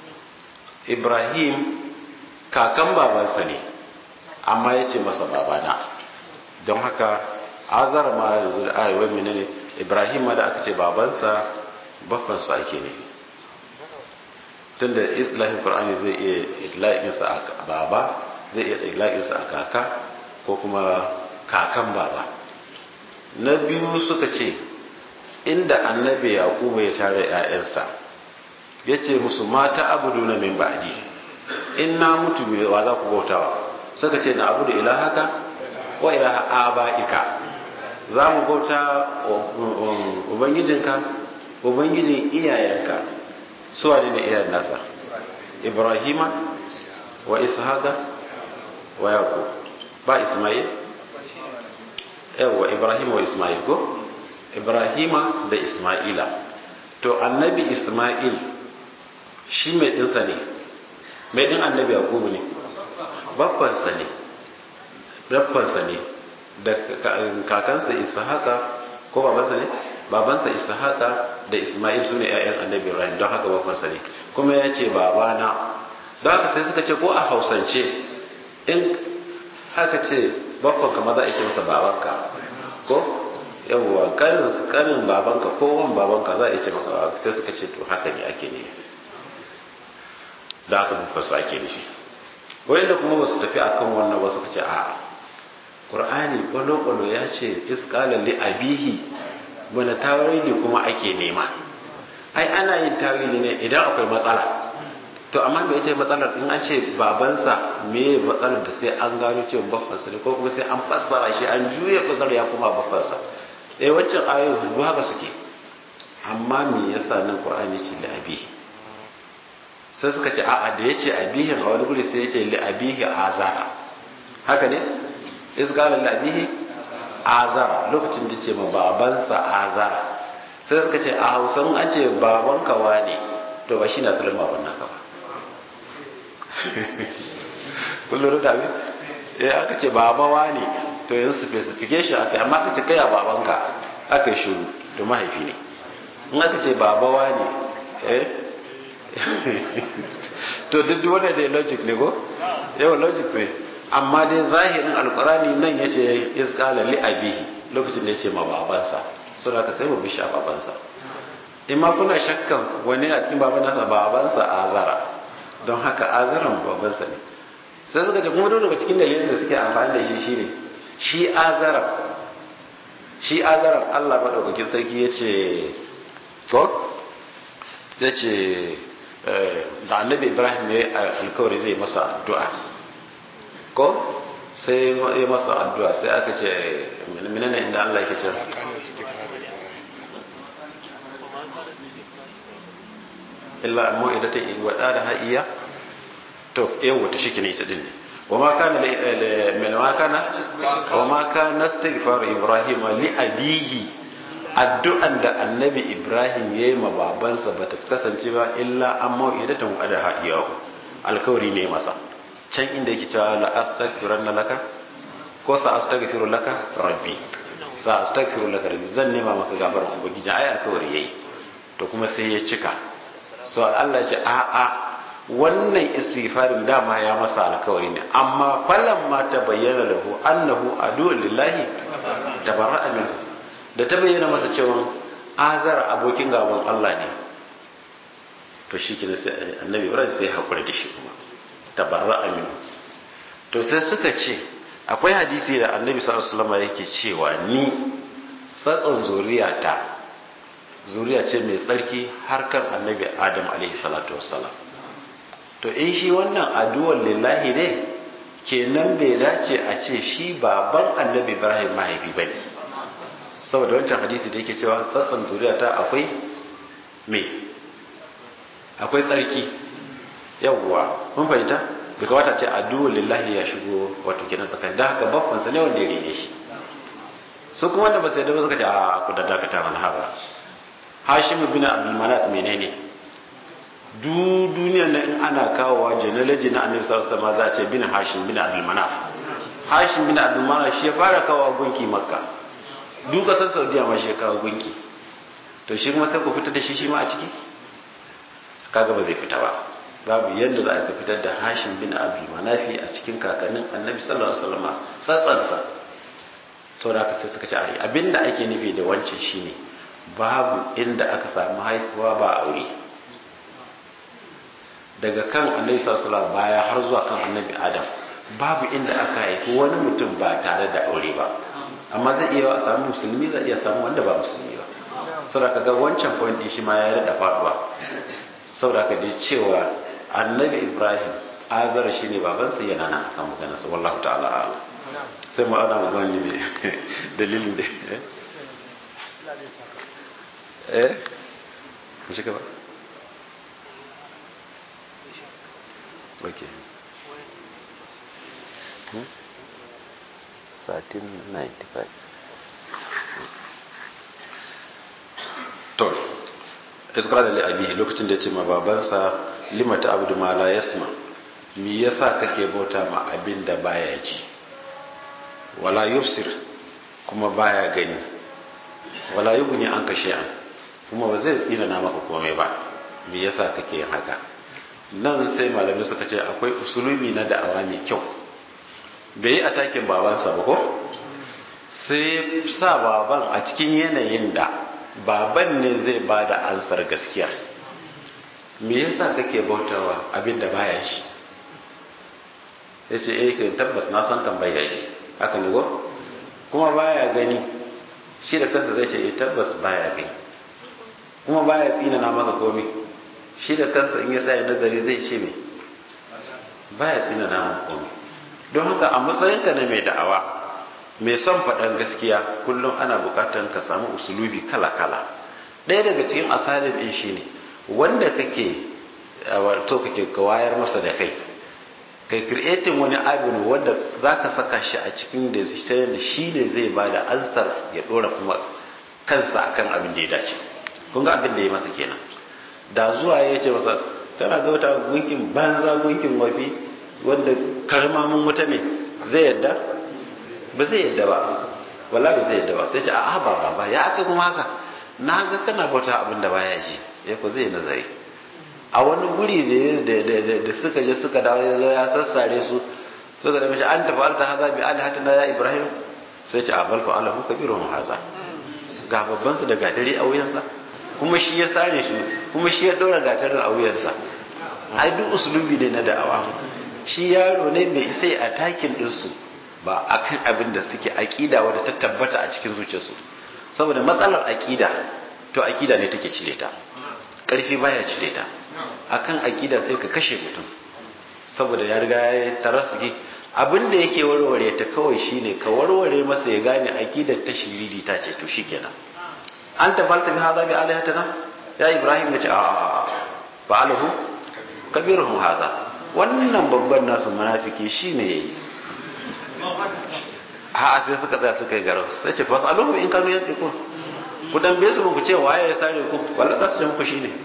ibrahim kakan babansa ne amma yace masa babana don haka azar ma yanzu da ayyuwar menene ibrahim ma da aka ce babansa bafansa ake nufi tunda islahin qur'ani zai iya idlaqinsa a baba zai iya idlaqinsa a kaka ko kuma kakan baba na biyu suka ce inda annabi yaqubu ya tare ƴaƴansa yace musu mata abuduna min ba'di in na mutu wa za ku bautawa suka ce na abudu ilahaka wa ilaha abaika za mu bauta ubangijinka ubangijin iyayenka su wane ne iyayen nasa ibrahima wa ishaqa wa yaqub ba isma'il yawa ibrahima wa isma'il ko ibrahima da isma'ila to annabi isma'il shi mai dinsa ne mai din annabi yaqubu ne babbansa ne babbansa ne da kakansa ishaqa ko babansa ne babansa ishaqa da isma'il sune ƴaƴan annabi ibrahim don haka babbansa ne kuma ya ce babana don haka sai suka ce ko a hausance in aka ce babban kama za a ce masa babanka ko yawwa kanin kanin babanka ko wan babanka za a ce masa babanka sai suka ce to haka ne ake ne da haka babbansa ake nufi wayanda kuma ba su tafi akan wannan ba suka ce a'a qur'ani kwalo-kwalo ya ce isqala li abihi wani tawili kuma ake nema ai ana yin tawili ne idan akwai matsala to amma me ita matsalar in an ce babansa me matsalar da sai an gano cewa baffansa ne ko kuma sai an fassara shi an juya fasar ya kuma baffansa eh wancan ayoyi ba haka suke amma me yasa nan qur'ani ce li abihi sai suka ce a'a da yace abihin a wani guri sai yace li abihi azara haka ne izgala li abihi azara lokacin da ce ma babansa azara sai suka ce a hausan an ce baban kawa ne to ba shi na asalin baban naka ba kullum da abin ya aka ce babawa ne to yanzu specification aka amma aka ce kai a babanka aka yi shuru to mahaifi ne in aka ce babawa ne eh to duk wanda da logic ne ko yawan logic ne amma dai zahirin alkurani nan ya ce iskala li abihi lokacin da ya ce ma babansa so da ka sai mu bishi a babansa in ma kuna shakkan wani a cikin baban nasa babansa azara don haka azaran babansa ne sai suka ce kuma daga cikin dalilin da suke amfani da shi shine shi azaran shi azaran Allah madaukakin sarki ya ce ko ya ce da annabi ibrahim ya alkawari zai masa addu'a ko sai ya masa addu'a sai aka ce menene inda Allah yake ce illa amma idan ta yi wada da ha'iya to yau wata shi ne ita din ne wa ma kana min ma kana wa ma kana istighfar ibrahim li abihi addu'an da annabi ibrahim yayi ma babansa bata kasance ba illa amma idan ta wada ha'iya alkawari ne masa can inda yake cewa la astaghfiranna laka ko sa astaghfiru laka rabbi sa astaghfiru laka rabbi zan nema maka gafarar ubangiji ai alkawari yayi to kuma sai ya cika to Allah ya ce a a wannan istighfarin dama ya masa alkawari ne amma falan ma ta bayyana lahu annahu adu lillahi tabarra'a min da ta bayyana masa cewa azara abokin gaban Allah ne to shi kina sai annabi Ibrahim sai hakuri da shi kuma tabarra'a min to sai suka ce akwai hadisi da annabi sallallahu alaihi wasallam yake cewa ni tsatson zuriyata zuriya ce mai tsarki har kan annabi adam alaihi salatu wassalam to in shi wannan addu'ar lillahi ne kenan bai dace a ce shi baban annabi ibrahim mahaifi ba ne saboda wancan hadisi da yake cewa tsatson zuriyata akwai me akwai tsarki yawwa mun fahimta bai kawata ce addu'ar lillahi ya shigo wato kenan tsakani da haka babbansa ne wanda ya rene shi su kuma wanda ba sai da ba suka ce a ku da dakata mana haba hashim bin abdulmanat menene du duniyar na in ana kawowa genealogy na annabi sallallahu alaihi wasallam za a ce bin hashim bin abdulmanat hashim bin abdulmanat shi ya fara kawowa gunki makka du kasar saudiya ma shi ya kawo gunki to shi kuma sai ku fitar da shi shi ma a ciki kaga ba zai fita ba babu yadda za a ka fitar da hashim bin abdulmanafi a cikin kakannin annabi sallallahu alaihi wasallam tsatsansa saboda haka sai suka ce abinda ake nufi da wancan shine babu inda aka samu haifuwa ba aure daga kan annabi sallallahu baya har zuwa kan annabi adam babu inda aka haifi wani mutum ba tare da aure ba amma zai iya a samu musulmi zai iya samu wanda ba musulmi ba saboda kaga wancan point din shi ma ya rada faduwa saboda ka dai cewa annabi ibrahim azara shine babansa yana nan akan maganarsa wallahu ta'ala sai mu ana magana ne dalilin da eh mu shiga ba ok satin 95 to iskara da abi lokacin da ya ce ma babansa limata abdu ma la yasma me yasa kake bauta ma abin da baya ji wala yubsir kuma baya gani wala yughni an kashe an kuma ba zai tsina na maka komai ba me yasa kake yin haka nan sai malamai suka ce akwai usulubi na da'awa mai kyau bai yi atakin babansa ba ko sai sa baban a cikin yanayin da baban ne zai ba da ansar gaskiya me yasa kake bautawa abin da baya shi ya ce eh kai tabbas na san kan baya shi haka ne ko kuma baya gani shi da kansa zai ce eh tabbas baya gani kuma baya tsina na maka komai shi da kansa in ya tsaya nazari zai ce me baya tsina na maka komai don haka a matsayinka na mai da'awa mai son faɗan gaskiya kullum ana buƙatar ka samu usulubi kala-kala ɗaya daga cikin asalin ɗin shine wanda kake wato kake ka wayar masa da kai kai creating wani abin wanda za ka saka shi a cikin da shi ne zai ba da ansar ya ɗora kuma kansa akan abin da ya dace kun ga abin da ya masa kenan da zuwa ya ce masa tana ga wata gunkin banza gunkin wafi wanda karmamin wuta ne zai yadda ba zai yadda ba wala ba zai yadda ba sai ce a ba ba ya aka kuma haka na ga kana bauta abin da baya ji ya ko zai nazari a wani guri da suka je suka dawo ya zo ya sassare su suka da mashi an tafi alta haza bi alihatina ya ibrahim sai ce a balfa alahu kabirun haza ga babban su da gatari a wuyansa kuma shi ya sare shi kuma shi ya ɗora gatarin a wuyansa ai duk usulubi ne na da'awa shi yaro ne mai isa a takin ɗinsu ba akan abin da suke aƙida wadda ta tabbata a cikin zuciyarsu saboda matsalar aƙida to aƙida ne take cire ta ƙarfi baya cire ta akan aƙida sai ka kashe mutum saboda ya riga ya tarasuki abin da yake warware ta kawai shine ka warware masa ya gane aƙidar ta shiriri ta ce to shikenan an tafalta bi hadha bi alihatana ya ibrahim ya ce a fa'alahu kabiruhum hadha wannan babban nasu munafiki shine yayi a sai suka tsaya suka yi garau sai ce fasaluhu in kanu yadikun ku dambe su ku ce waye ya sare ku wallahi za su ce muku shine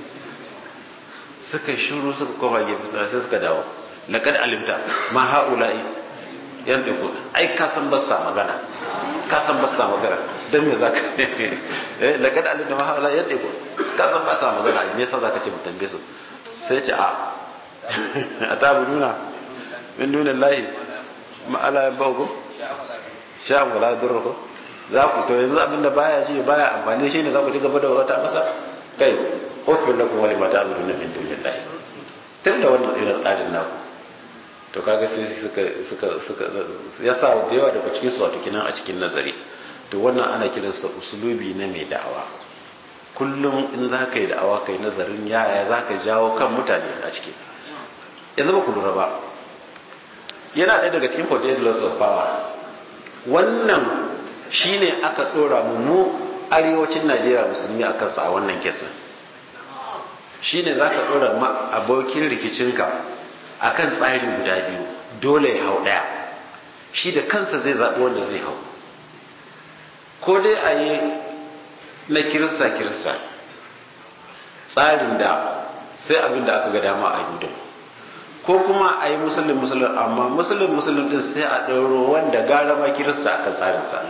suka shiru suka koma gefe sai suka dawo laqad alimta ma haula'i yantiku ai ka san ba sa magana ka san ba sa magana dan me zaka eh laqad alimta ma haula'i yantiku ka san ba sa magana me yasa zaka ce mu tambaye su sai ce a atabuduna min dunillahi ma ala yabahu sha wala durrukum za ku to yanzu abinda baya ji baya amfani shi ne za ku ci gaba da wata masa kai ofin lakum wali mata abudu na min dunillahi tun da wannan irin tsarin naku to kaga sai suka suka suka ya sa da yawa daga cikin su wato kinan a cikin nazari to wannan ana kiransa usulubi na mai da'awa kullum in za ka yi da'awa kai nazarin yaya za ka jawo kan mutane a ciki yanzu ba ku lura ba yana ɗaya daga cikin 48 laws of power wannan shine aka ɗora mu mu arewacin najeriya musulmi a kansa a wannan kesin shine za ka ɗora abokin rikicinka a kan tsari guda biyu dole ya hau ɗaya shi da kansa zai zaɓi wanda zai hau ko dai a yi na kirista kirista tsarin da sai abin da aka ga dama a yi ko kuma a yi musulun musulun amma musulun musulun din sai a ɗauro wanda gara ma kirista akan tsarinsa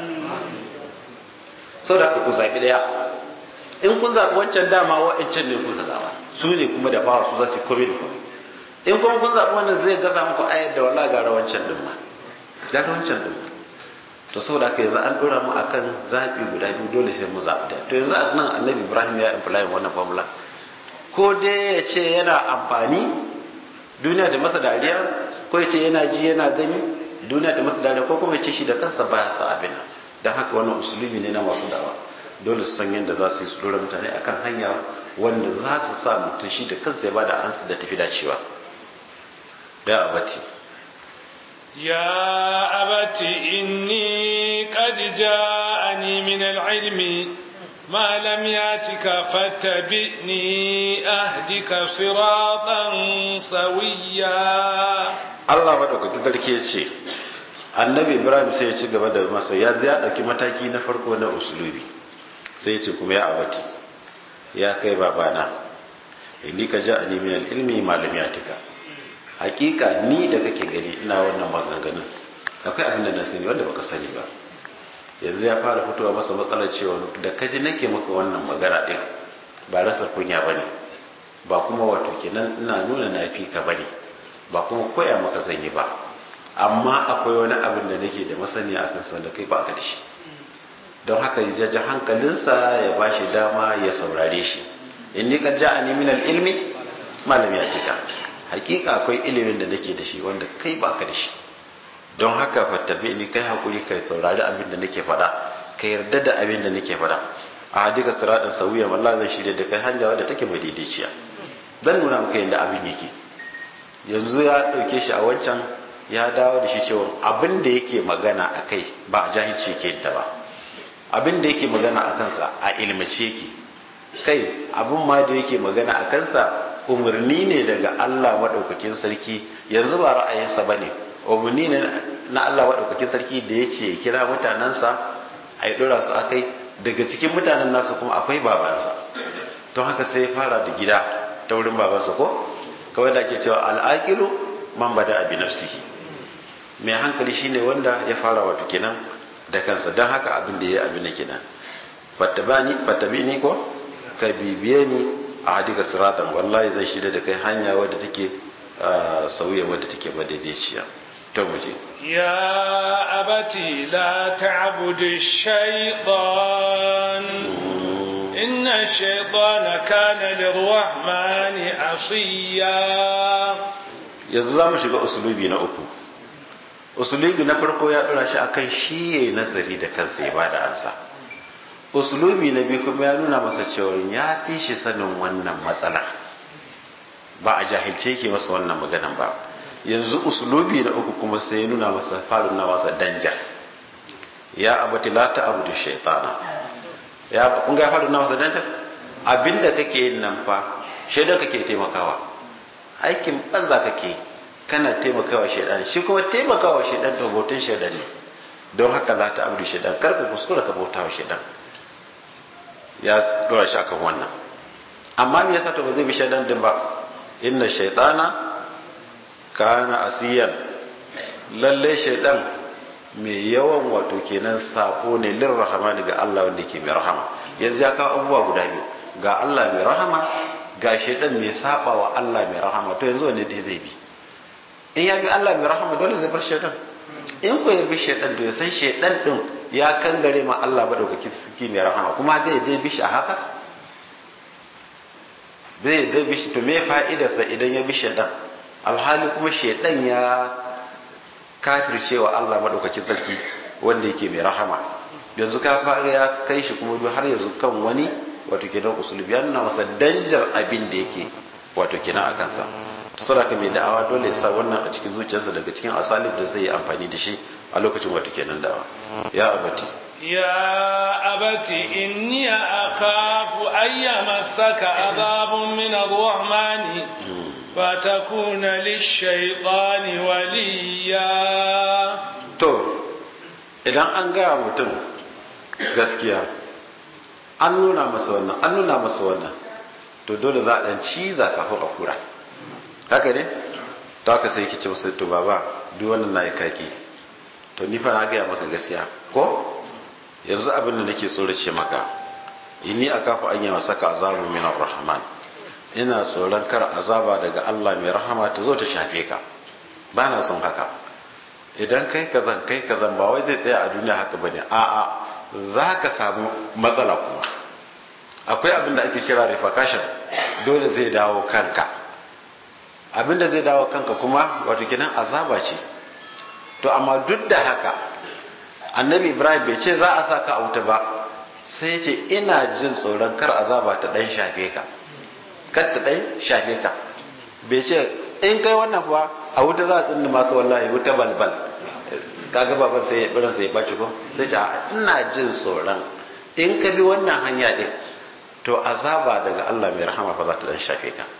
sau da aka ku zaɓi ɗaya in kun zaɓi wancan dama wa'ancan ne kuka zaɓa su ne kuma da bawa su za su kome da kome in kuma kun zaɓi wannan zai gasa muku ayar da wala gara wancan din ma gara wancan din to saboda haka yanzu an ɗora mu akan zaɓi guda biyu dole sai mu zaɓi ɗaya to yanzu a nan annabi ibrahim ya imply wannan formula ko dai ya ce yana amfani duniya da masa dariya ko ya ce yana ji yana gani duniya da masa dariya ko kuma ya ce shi da kansa baya sa abin nan don haka wannan usulubi ne na masu dawa dole su san yadda za su yi su dora mutane akan hanya wanda za su sa mutum shi da kansa ya bada ansu da tafi dacewa da abati يا أبت إني قد جاءني من العلم ما لم ياتك فاتبعني أهدك صراطا سويا Allah maɗaukaki sarki ya ce annabi ibrahim sai ya ci gaba da masa ya ya ɗauki mataki na farko na usulubi sai ya ce kuma ya abati ya kai babana inni ka ja ani min ilmi malam ya tika hakika ni da kake gani ina wannan maganganun akwai abin da na sani wanda baka sani ba yanzu ya fara fitowa masa matsalar cewa da kaji nake maka wannan magana din ba rasa kunya bane ba kuma wato kenan ina nuna na fi ka bane ba kuma koya maka zanyi ba amma akwai wani abin da nake da masani a kan da kai ba ka da shi don haka ya ji hankalinsa ya ba shi dama ya saurare shi in ni kad ja'ani min al-ilmi malam ya tika hakika akwai ilimin da nake da shi wanda kai ba ka da shi don haka fattabi ni kai hakuri kai saurari abin da nake faɗa ka yarda da abin da nake faɗa a hadika siratin sawiya wallahi zan shirya da kai hanya wadda take mai daidaiciya zan nuna maka yadda abin yake yanzu ya ɗauke shi a wancan ya dawo da shi cewa abin da yake magana a kai ba a jahilci yake ta ba abin da yake magana a kansa a ilmace yake kai abin ma da yake magana a kansa umarni ne daga Allah maɗaukakin sarki yanzu ba ra'ayinsa ba ne umarni ne na Allah maɗaukakin sarki da ya ce kira mutanensa a yi ɗora su a kai daga cikin mutanen nasu kuma akwai babansa don haka sai ya fara da gida ta wurin babansa ko kawai da ake cewa al'aƙilu man bada abi nafsihi mai hankali shine wanda ya fara wato kenan da kansa don haka abin da ya yi abin da kenan fattabi ni ko ka bibiye ni a hadika siratan wallahi zai shirya da kai hanya wadda take sauya wadda take madaidaiciya ta muje يا أبت لا تعبد الشيطان إن الشيطان كان للرحمن عصيا yanzu za mu shiga usulubi na uku usulubi na farko ya dora shi akan shi ya yi nazari da kansa ya bada ansa usulubi na biyu kuma ya nuna masa cewa ya fi shi sanin wannan matsala ba a jahilce ke masa wannan maganan ba yanzu usulubi na uku kuma sai ya nuna masa faru na masa danja ya abati la ta abu da shaitana ya kun ga faru na masa danja abinda kake yin nan fa shaidan kake taimakawa aikin banza kake kana taimakawa shaidan shi kuma taimakawa shaidan to bautan shaidan ne don haka za ta abu da shaidan kar ka kuskura ka bauta wa shaidan ya dora shi akan wannan amma me yasa to ba zai bi shaidan din ba inna shaitana kana asiyan lalle shaidan mai yawan wato kenan sako ne lir rahmani ga Allah wanda ke mai rahama yanzu ya kawo abubuwa guda biyu ga Allah mai rahama ga shaidan mai saba wa Allah mai rahama to yanzu wanne dai zai bi in ya bi Allah mai rahama dole zai bar shaidan in ko ya bi shaidan to ya san shaidan din ya kangare ma Allah madaukaki suke mai rahama kuma zai dai bi shi a haka zai dai bi shi to me fa'idarsa idan ya bi shaidan alhali kuma shaidan ya kafircewa Allah madaukakin sarki wanda yake mai rahama yanzu ka fara ya kai shi kuma har yanzu kan wani wato kenan usulubi ya nuna masa danjar abin da yake wato kenan a kansa to saboda mai da'awa dole ya sa wannan a cikin zuciyarsa daga cikin asalib da zai yi amfani da shi a lokacin wato kenan da'awa ya abati يا أبت إني أخاف أن يمسك عذاب من الرحمن فتكون للشيطان وليا to idan an gaya mutum gaskiya an nuna masa wannan an nuna masa wannan to dole za a dan ciza kafin a kura haka ne to haka sai ki ce musu to baba duk wannan na yi kaki to ni fa na gaya maka gaskiya ko yanzu abin da nake tsorace maka inni akafu an yi masaka azabu min rahman ina tsoron kar azaba daga Allah mai rahama ta zo ta shafe ka ba na son haka idan kai kazan kai kazan ba wai zai tsaya a duniya haka bane a'a za ka samu matsala kuma akwai abin da ake kira repercussion dole zai dawo kanka abin da zai dawo kanka kuma wato kenan azaba ce to amma duk da haka annabi ibrahim bai ce za a sa ka a wuta ba sai ce ina jin tsoron kar azaba ta dan shafe ka kar ta dan shafe ka bai ce in kai wannan kuwa a wuta za a tsinda maka wallahi wuta balbal kaga baban sai biran sai ya baci ko sai ce ina jin tsoron in ka bi wannan hanya din to azaba daga Allah mai rahama fa za ta dan shafe ka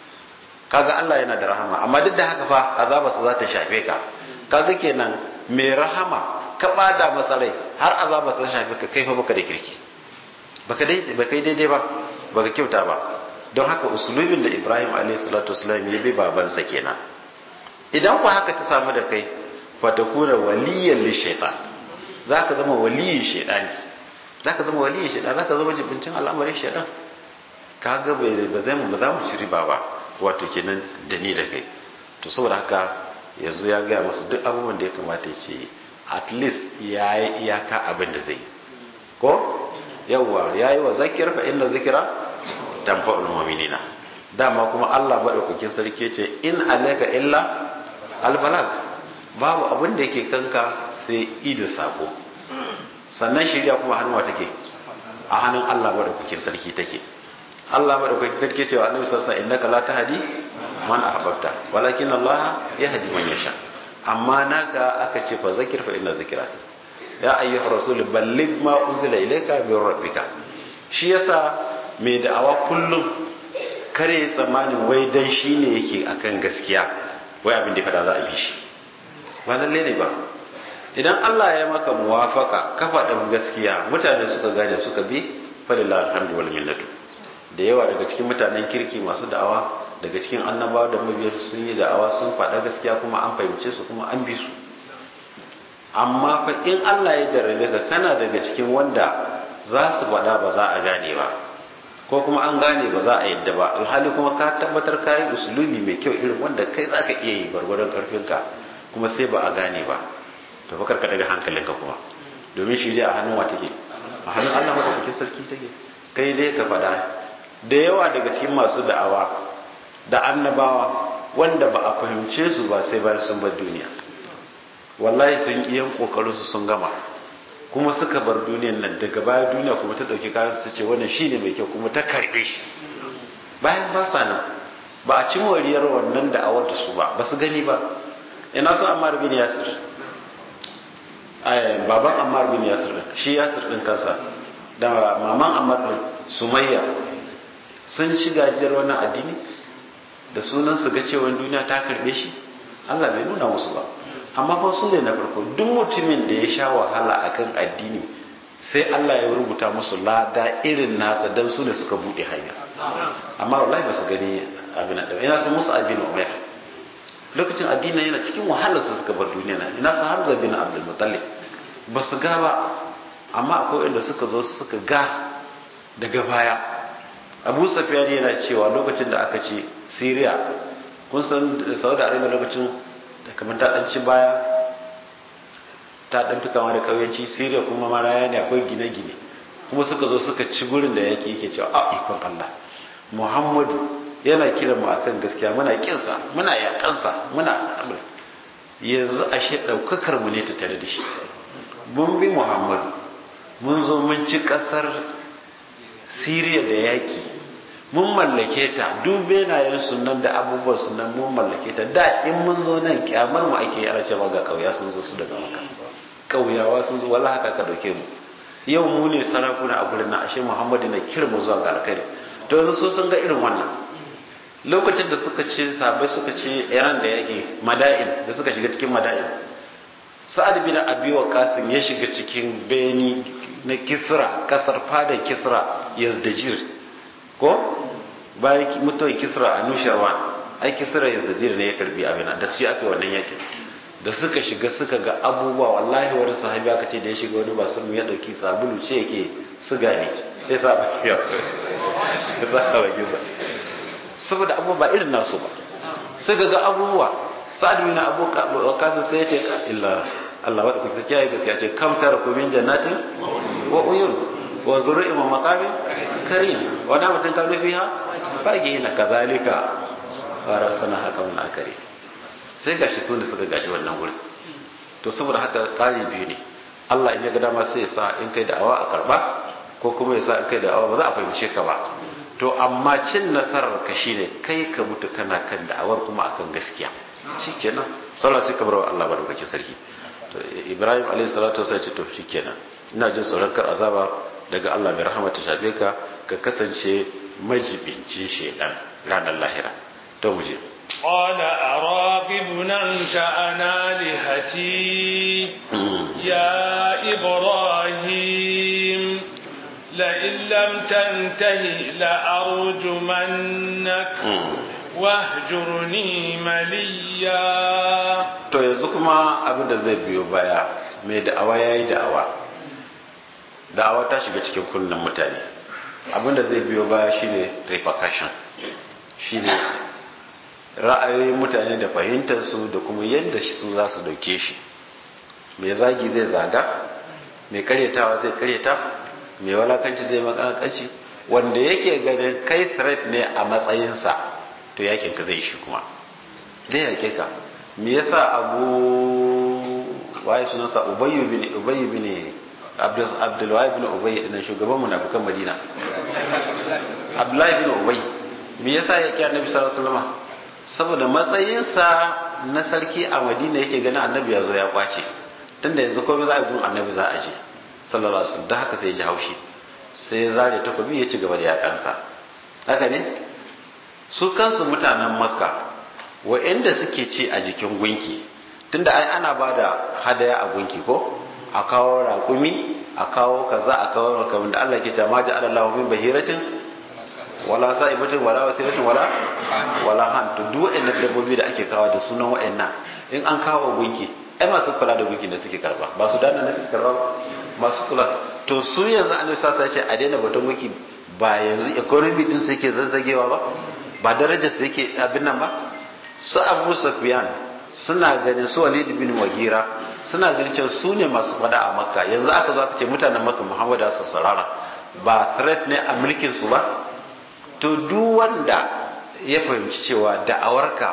kaga Allah yana da rahama amma duk da haka fa azaba sa za ta shafe ka kaga kenan mai rahama ka bada masa rai har azaba ta shafe ka kai fa baka da kirki baka dai baka daidai ba baka kyauta ba don haka usulubin da Ibrahim alayhi salatu wasallam ya bi babansa kenan idan ku haka ta samu da kai fatakuna waliyan li shaytan zaka zama waliyin shaytani zaka zama waliyin shaytan zaka zama jibincin al'amarin shaytan kaga bai ba zai mu ba za mu ci riba ba wato kenan da ni da kai to saboda haka yanzu ya gaya masu duk abubuwan da ya kamata ya ce at least ya yi iyaka abin da zai ko yawwa ya yi wa zakir fa inna zikira tanfa'ul mu'minina dama kuma Allah madaukakin sarki ce in alayka illa albalag babu abin da yake kanka sai ida sako sannan shirya kuma hannuwa take a hannun Allah madaukakin sarki take Allah madaukakin sarki cewa annabi sallallahu alaihi wasallam innaka la tahdi man ahbabta walakin Allah yahdi man yasha amma naka aka ce fa zakir fa inna zikrati ya ayyuhar rasul balligh ma unzila ilayka min rabbika shi yasa mai da'awa kullum kare tsammanin wai dan shine yake akan gaskiya wai abin da fada za a bi shi ba lalle ne ba idan Allah ya maka muwafaka ka faɗa gaskiya mutane suka gane suka bi falillah alhamdu wal minnatu da yawa daga cikin mutanen kirki masu da'awa daga cikin annabawa da mabiya sun yi da'awa sun faɗa gaskiya kuma an fahimce su kuma an bi su amma fa in Allah ya jarrabe ka kana daga cikin wanda za su faɗa ba za a gane ba ko kuma an gane ba za a yadda ba alhali kuma ka tabbatar ka yi usulubi mai kyau irin wanda kai za ka iya yi gwargwadon ƙarfinka kuma sai ba a gane ba to fa karka daga hankalinka kuma domin shi dai a hannun wa take a hannun Allah madaukakin sarki take kai dai ka faɗa da yawa daga cikin masu da'awa da annabawa wanda ba a fahimce su ba sai bayan sun bar duniya wallahi sun iyan kokarinsu sun gama kuma suka bar duniyan nan daga baya duniya kuma ta dauki kayan su ce wannan shine mai kyau kuma ta karbe shi bayan ba sa nan ba a ci moriyar wannan da awar da su ba ba su gani ba ina so Ammar bin Yasir ai baban Ammar bin Yasir din shi Yasir din kansa da maman Ammar din Sumayya sun ci gajiyar wannan addini da sunan su ga cewa duniya ta karbe shi Allah bai nuna musu ba amma fa su ne na farko duk mutumin da ya sha wahala akan addini sai Allah ya rubuta musu lada irin nasa dan su ne suka bude hanya amma wallahi ba su gani abin da ina su musu abin umar lokacin addini yana cikin wahalar su suka bar duniya na ina su Hamza bin Abdul Muttalib ba su ga ba amma akwai wanda suka zo suka ga daga baya Abu Sufyan yana cewa lokacin da aka ce Syria kun san Saudi Arabia lokacin da kamar ta ɗanci baya ta ɗan fi kama da ƙauyenci siriya kuma maraya ne akwai gine-gine kuma suka zo suka ci gurin da yake yake cewa a ikon allah muhammadu yana kiran mu akan gaskiya muna kinsa muna yakansa muna abin yanzu ashe ɗaukakar mu ne ta tare da shi mun bi muhammadu mun zo mun ci ƙasar siriya da yaki mun mallake ta duk benayen sunan da abubuwan sunan mun mallake ta da in mun zo nan kyamar mu ake yara cewa ga kauya sun zo su daga maka kauyawa sun zo wala haka ka dauke mu yau mu ne sarakuna a gurin na ashe muhammadu na kira mu zuwa ga alkhairi to yanzu so sun ga irin wannan lokacin da suka ce sabai suka ce iran da yake mada'in da suka shiga cikin mada'in sa'ad bin abi waqasim ya shiga cikin beni na kisra kasar fadan kisra yazdajir ko bayan mutuwar kisra a nusharwan ai kisra ya zajir ne ya karbi abin da su aka wannan yakin da suka shiga suka ga abubuwa wallahi wani sahabi aka ce da ya shiga wani basu ya dauki sabulu ce yake suga ne sai sa ba ya sa ba kisa saboda abubuwa ba irin nasu ba suka ga abubuwa sa'ad bin abu kasa sai ya ce illa Allah wadda kuka kiyaye gaskiya ce kam tara ku min jannatin wa uyun wa zurri wa maqamin karim wa na mutun kanu fiha bagi na kazalika wa rasana haka mun akari sai gashi su ne suka gaji wannan wurin to saboda haka tsari biyu ne Allah in ya ga dama sai ya sa in kai da'awa a karba ko kuma ya sa in kai da'awa ba za a fahimce ka ba to amma cin nasarar ka shine kai ka mutu kana kan da'awar kuma akan gaskiya shikenan sallah sai ka bar wa Allah barkake sarki to Ibrahim alaihi salatu wasallam ce to shikenan ina jin tsoron kar azaba daga Allah mai rahama ta shafe ka ka kasance majibincin shedan ranar lahira to mu je قال أراغب أنت عن آلهتي يا إبراهيم لئن لم تنتهي لأرجمنك واهجرني مليا to yanzu kuma abin da zai biyo baya mai da'awa ya yi da'awa da'awa ta shiga cikin kunnen mutane abin da zai biyo baya shine repercussion shine ra'ayoyin mutane da fahimtarsu da kuma yadda su za su dauke shi mai zagi zai zaga mai karyatawa zai karyata mai walakanci zai makanakanci wanda yake ganin kai threat ne a matsayinsa to yakin ka zai shi kuma zai yake ka me yasa abu waye sunansa ubayyu bin ubayyu bin abdul abdul wahid bin ubayy din shugaban munafikan madina abdullahi bin ubay me yasa yake annabi sallallahu alaihi wasallam saboda matsayinsa na sarki a madina yake ganin annabi ya zo ya kwace tunda yanzu komai za a gun annabi za a je sallallahu alaihi wasallam da haka sai ya ji haushi sai ya zare takobi ya ci gaba da yakansa haka ne su kansu mutanen makka wa'anda suke ci a jikin gunki tunda ai ana ba da hadaya a gunki ko a kawo raƙumi a kawo kaza a kawo kamar da Allah ke ta ma ja'ala Allahu min bahiratin wala sa'ibatin wala wasilatin wala wala han to duk wa'annan dabbobi da ake kawo da sunan wa'annan in an kawo gunki ai masu kula da gunki da suke karba ba su dana ne suke karba ba masu kula to su yanzu annabi sasa ce a daina batun gunki ba yanzu economy din su yake zazzagewa ba ba darajar su yake abin nan ba su Abu Sufyan suna ganin su Walid bin Mughira suna ganin cewa su ne masu fada a Makka yanzu aka zo aka ce mutanen Makka Muhammad sallallahu sarara ba threat ne a mulkin su ba to duk wanda ya fahimci cewa da'awarka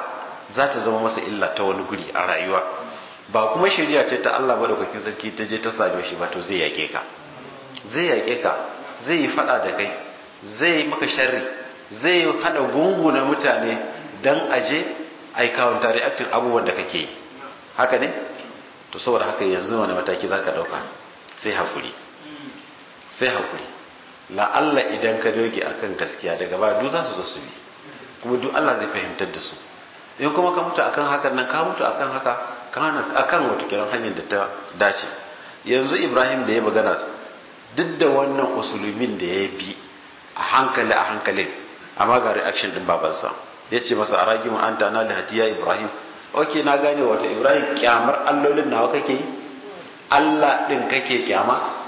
za ta zama masa illa ta wani guri a rayuwa ba kuma shari'a ce ta Allah madaukakin sarki ta je ta same shi ba to zai yake ka zai yake ka zai yi fada da kai zai yi maka sharri zai hada gungu na mutane dan aje ai counter reacting abubuwan da kake yi haka ne to saboda haka yanzu wani mataki zaka dauka sai hakuri sai hakuri la Allah idan ka doge akan gaskiya daga baya duk za su zo su bi kuma duk Allah zai fahimtar da su in kuma ka mutu akan hakan nan ka mutu akan haka kana akan wata kiran hanyar da ta dace yanzu Ibrahim da ya magana duk da wannan usulumin da ya bi a hankali a hankalin amma ga reaction din babansa ya ce masa a ragimu an ta na hatiya Ibrahim ok na gane wata Ibrahim kyamar allolin nawa kake yi Allah din kake kyama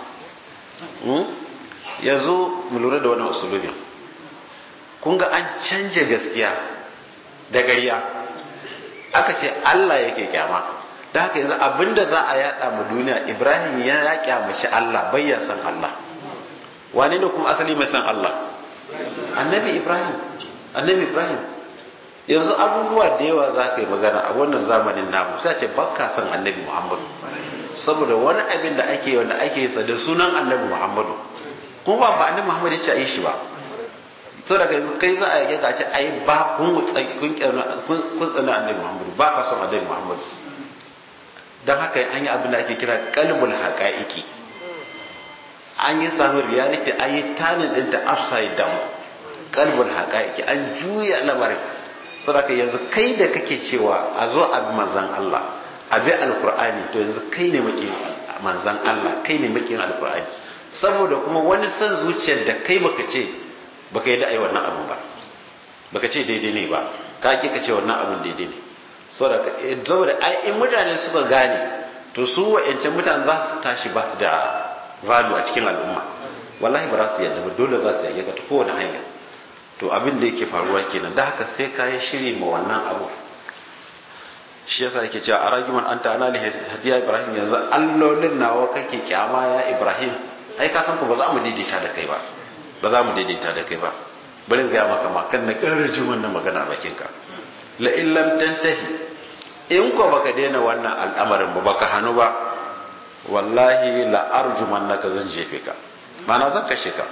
yanzu mu lura da wannan usulumin kun ga an canja gaskiya da gayya aka ce Allah yake kyama da haka yanzu abinda za a yada mu duniya Ibrahim ya ya kyamaci Allah bai ya san Allah wane ne kuma asali mai san Allah annabi Ibrahim annabi Ibrahim yanzu abubuwa da yawa za ka yi magana a wannan zamanin namu sai ce bakka san annabi Muhammadu saboda wani abin da ake wanda ake yi da sunan annabi Muhammadu kuma ba ba annabi Muhammadu ya ce a yi shi ba so daga yanzu kai za a yake ka ce ai ba kun kun kun tsana annabi Muhammadu ba ka son annabi Muhammadu dan haka an yi abin da ake kira qalbul haqaiqi an yi samu reality an yi tanin din ta upside down qalbul haqaiqi an juya lamarin saboda yanzu kai da kake cewa a zo a bi manzon Allah a bi alqur'ani to yanzu kai ne maki manzon Allah kai ne maki alqur'ani saboda kuma wani san zuciyar da kai baka ce baka yi da ai wannan abun ba baka ce daidai ne ba ka ki ka ce wannan abun daidai ne saboda saboda ai in mutane suka gane to su wa'ancan mutane za su tashi ba su da value a cikin al'umma wallahi ba za su yadda ba dole za su yadda ta kowane hanya to abin da yake faruwa kenan da haka sai ka yi shiri ma wannan abu shi yasa yake cewa a ragiman anta ana li hadiya ibrahim yanzu allolin nawa kake kyama ya ibrahim ai ka san ku ba za mu daidaita da kai ba ba za mu daidaita da kai ba bari ga maka makan na ƙara jin wannan magana a bakin ka la in lam tantahi in ko baka daina wannan al'amarin ba baka hanu ba wallahi la arjumannaka zan jefe ka ma'ana zan kashe ka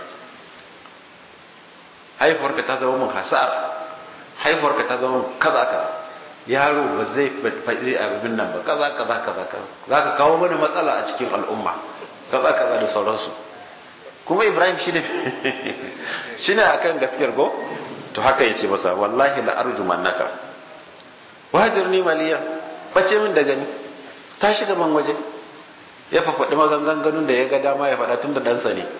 haifuwarka ta zama mun hasara haifuwarka ta zama mun kaza ka yaro ba zai faɗi abin nan ba kaza kaza kaza kaza za ka kawo mana matsala a cikin al'umma kaza kaza da sauransu kuma ibrahim shi ne shi ne akan gaskiyar ko to haka ya ce masa wallahi la arjumannaka wajirni maliya bace min da gani ta shiga man waje ya fafaɗi maganganun da ya ga dama ya faɗa tun da ɗansa ne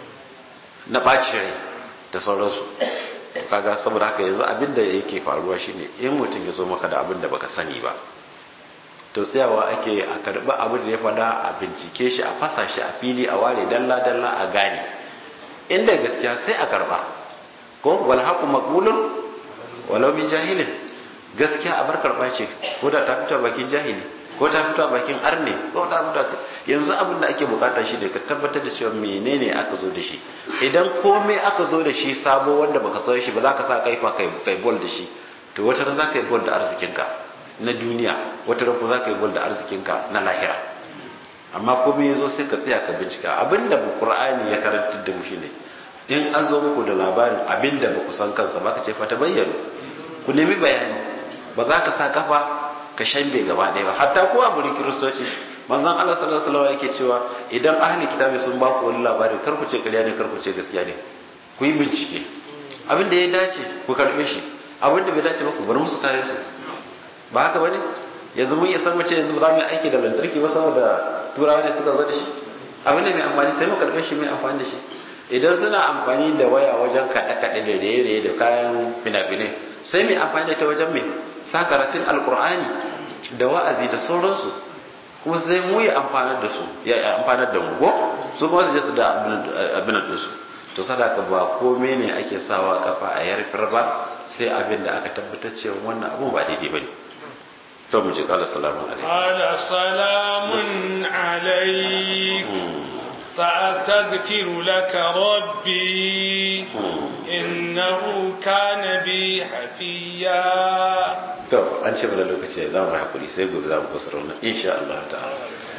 na ɓaci rai da sauransu kaga saboda haka yanzu abin da yake faruwa shine in mutum ya zo maka da abin da baka sani ba to tsayawa ake a karɓi abin da ya faɗa a bincike shi a fasa shi a fili a ware dalla dalla a gane inda gaskiya sai a karɓa ko wal haqu maqbulun walau min jahilin gaskiya a bar karɓa ce ko da ta fito bakin jahili ko ta fito a bakin arne ko ta fito yanzu abin da ake bukata shi ne ka tabbatar da cewa menene aka zo da shi idan komai aka zo da shi sabo wanda baka san shi ba za ka sa kaifa kai kai bol da shi to wata ran za ka yi bol da arzikinka na duniya wata ran za ka yi bol da arzikinka na lahira amma komai ya zo sai ka tsaya ka bincika abin da qur'ani ya karantar da mu shine in an zo muku da labarin abin da ba ku san kansa ba ka ce fa ta bayyana ku nemi bayani ba za ka sa kafa ka shambe gaba ɗaya ba hatta ko a gurin kiristoci manzon Allah sallallahu alaihi wasallam yake cewa idan ahli kitabi sun ba ku wani labari kar ku ce ƙarya ne kar ku ce gaskiya ne ku yi bincike abin da ya dace ku karɓe shi abin da bai dace ba ku bar musu kayan su ba haka bane yanzu mun iya san mace yanzu ba za mu yi aiki da lantarki ba saboda turawa ne suka zo da shi abin da mai amfani sai mu karɓe shi mai amfani da shi idan suna amfani da waya wajen kaɗe-kaɗe da raye-raye da kayan fina-finai sai mai amfani da ta wajen mai sa karatun alkur'ani da wa'azi da sauransu kuma sai mu ya amfanar da su ya amfanar da mu ko su kuma su je su da abin da su to sadaka ba komai ne ake sawa kafa a yarfar ba sai abin da aka tabbatar cewa wannan abun ba daidai bane to mu je kala salamu alaikum qala salamun alaikum فأستغفر لك ربي إنه كان بي حفيا to an ce mana lokaci za mu hakuri sai gobe za mu kusa wannan insha Allah ta'ala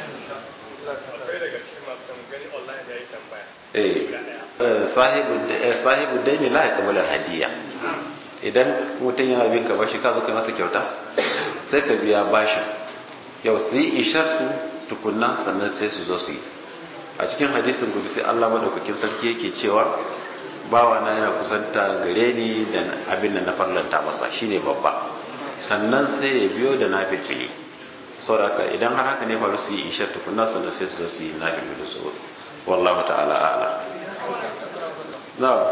eh sahibu sahibu daini la ya kamala hadiya idan mutum yana bin ka bashi ka zo kai masa kyauta sai ka biya bashin yau su yi ishar su tukunna sannan sai su zo su yi a cikin hadisin gudu sai Allah madaukakin sarki yake cewa bawa na yana kusanta gare ni da abin da na farlanta masa shine babba sannan sai ya biyo da na filfili sauraka idan har haka ne faru su yi ishar tukunna sannan sai su zo su yi na filfili su wallahu ta'ala a'ala na'am